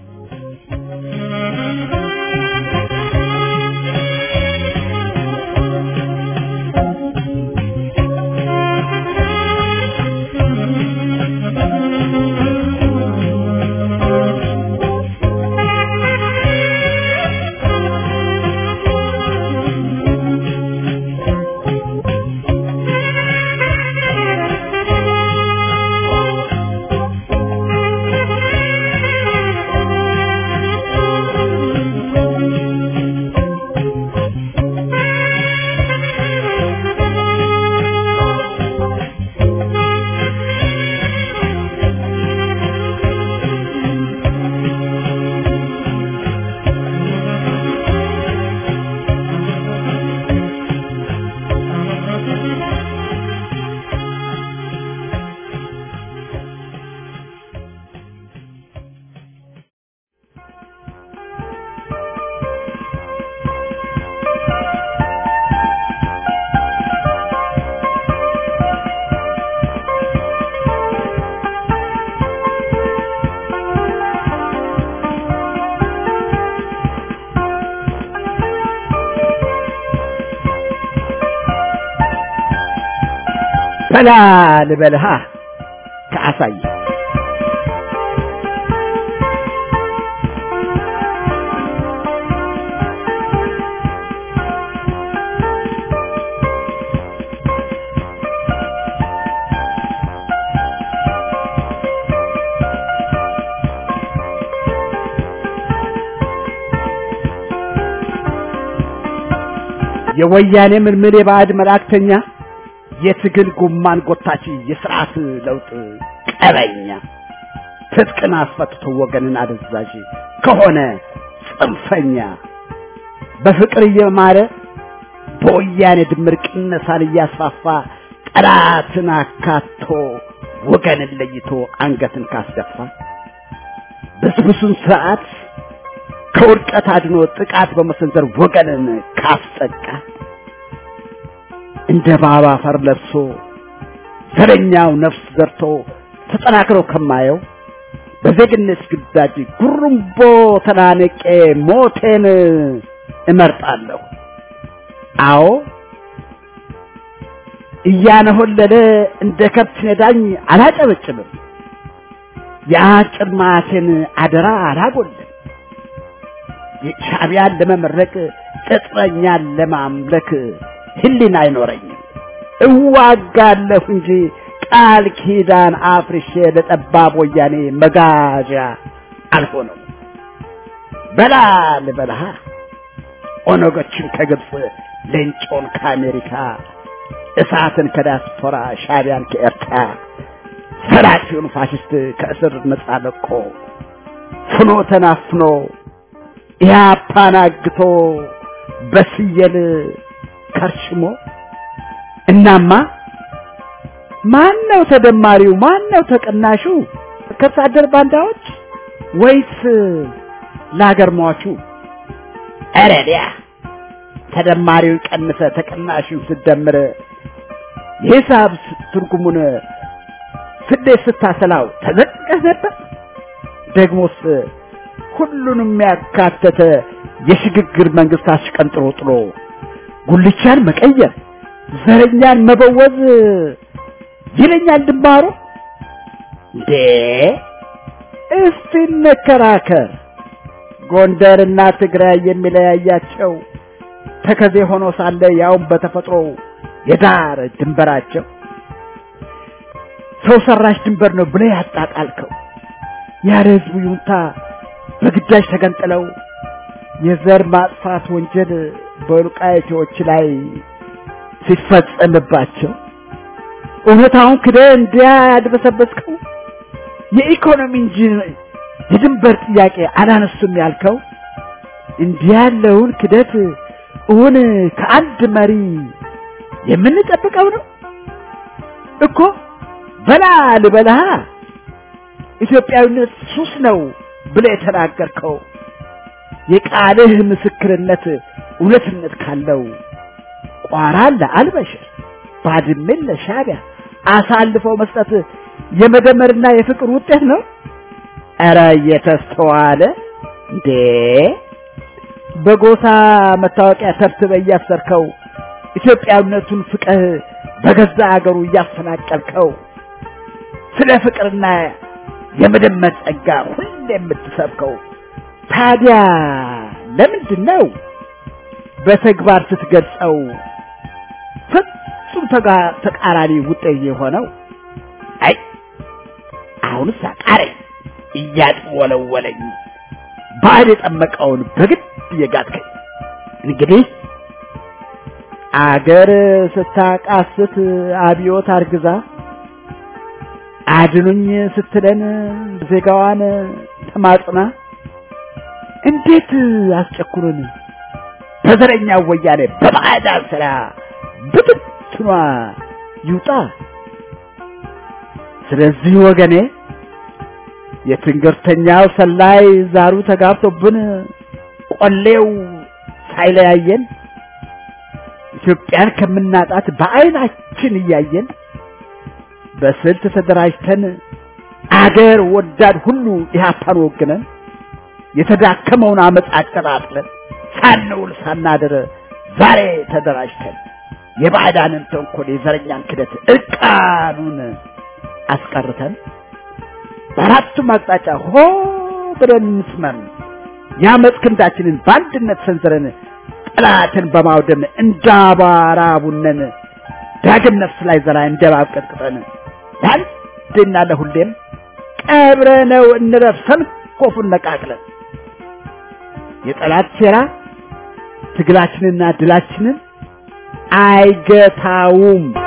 በላ ልበልሃ ከአሳይ የወያኔ ምልምል የባዕድ መላእክተኛ የትግል ጉማን ጎታች የስርዓት ለውጥ ቀበኛ ትጥቅን አስፈትቶ ወገንን አደዛዥ ከሆነ ጽንፈኛ በፍቅር እየማረ በወያኔ ድምር ቅነሳን እያስፋፋ ጠላትን አካቶ ወገንን ለይቶ አንገትን ካስደፋ ብስብሱን ስርዓት ከውድቀት አድኖ ጥቃት በመሰንዘር ወገንን ካስጠቃ እንደ ባባ አፈር ለብሶ ዘረኛው ነፍስ ዘርቶ ተጠናክሮ ከማየው በዜግነት ግዳጅ ጉርምቦ ተናነቄ ሞቴን እመርጣለሁ። አዎ እያነሆለለ እንደ ከብት ነዳኝ አላጨበጭብም። የአጭር ማቴን አደራ አላጎልም። ሻዕቢያን ለመመረቅ ቅጥረኛን ለማምለክ ህሊና አይኖረኝም። እዋጋለሁ እንጂ ቃል ኪዳን አፍርሼ ለጠባብ ወያኔ መጋዣ አልሆነም። በላ ልበልሃ ኦነጎችን ከግብፅ ሌንጮን ከአሜሪካ እሳትን ከዲያስፖራ ሻቢያን ከኤርትራ ሰላፊውን ፋሽስት ከእስር ነጻ ለቆ ፍኖ ተናፍኖ ኢህአፓን አግቶ በስየል ከርሽሞ እናማ ማን ነው ተደማሪው? ማን ነው ተቀናሹ? ከብት አደር ባንዳዎች ወይስ ለሀገር ሟቹ? ኧረ ዲያ ተደማሪውን ቀንሰ ተቀናሹን ስደምር የሂሳብ ትርጉሙን ስሌት ስታሰላው ተዘቅቀህ ነበር። ደግሞስ ሁሉንም ያካተተ የሽግግር መንግስት አሽቀንጥሮ ጥሎ ጉልቻን መቀየር ዘረኛን መበወዝ ይለኛል ድንባሮ። እንዴ እስቲ እንከራከር። ጎንደርና ትግራይ የሚለያያቸው ተከዜ ሆኖ ሳለ ያውም በተፈጥሮ የዳር ድንበራቸው ሰው ሰራሽ ድንበር ነው ብለህ ያጣጣልከው ያለ ህዝቡ ይሁንታ በግዳጅ ተገንጥለው የዘር ማጥፋት ወንጀል በወልቃይቶች ላይ ሲፈጸምባቸው እውነታውን ክደህ እንዲያ ያድበሰበስከው የኢኮኖሚ እንጂ የድንበር ጥያቄ አላነሱም ያልከው እንዲህ ያለውን ክደት እውን ከአንድ መሪ የምንጠብቀው ነው እኮ በላ ልበልሃ ኢትዮጵያዊነት ሱስ ነው ብለህ የተናገርከው የቃልህ ምስክርነት እውነትነት ካለው ቋራን ለአልበሽር ባድሜን ለሻቢያ አሳልፈው መስጠት የመደመርና የፍቅር ውጤት ነው። ኧረ እየተስተዋለ እንዴ በጎሳ መታወቂያ ተብትበህ እያሰርከው ኢትዮጵያዊነቱን ፍቅህ በገዛ አገሩ እያፈናቀልከው ስለ ፍቅርና የመደመር ጸጋ ሁሌ የምትሰብከው ታዲያ ለምንድን ነው በተግባር ስትገልጸው ፍጹም ተቃራኒ ውጤት የሆነው? አይ አሁንስ አቃረኝ እያጥወለወለኝ ባዕድ የጠመቀውን በግድ እየጋጥከኝ እንግዲህ አገር ስታቃስት አብዮት አርግዛ አድኑኝ ስትለን ዜጋዋን ተማጽና እንዴት አስጨኩሩን በዘረኛ ወያኔ በባዕዳን ስራ ብትትኗ ይውጣ። ስለዚህ ወገኔ የትንግርተኛው ሰላይ ዛሩ ተጋብቶብን ቆሌው ሳይለያየን ኢትዮጵያን ከምናጣት በዓይናችን እያየን በስልት ተደራጅተን አገር ወዳድ ሁሉ ኢህአፓን ወግነን የተዳከመውን አመፅ አቀጣጥለን ሳንውል ሳናድር ዛሬ ተደራጅተን የባዕዳንን ተንኮል የዘረኛን ክደት እርቃኑን አስቀርተን በአራቱም አቅጣጫ ሆ ብለን እንስመም የአመፅ ክንዳችንን በአንድነት ሰንዝረን ጠላትን በማውደም እንዳባራ ቡነን ዳግም ነፍስ ላይ ዘራ እንደባብ ቀጥቅጠን ለአንዴና ለሁሌም ቀብረነው እንረፍ ሰንኮፉን ነቃቅለን የጠላት ሴራ ትግላችንና ድላችንን አይገታውም።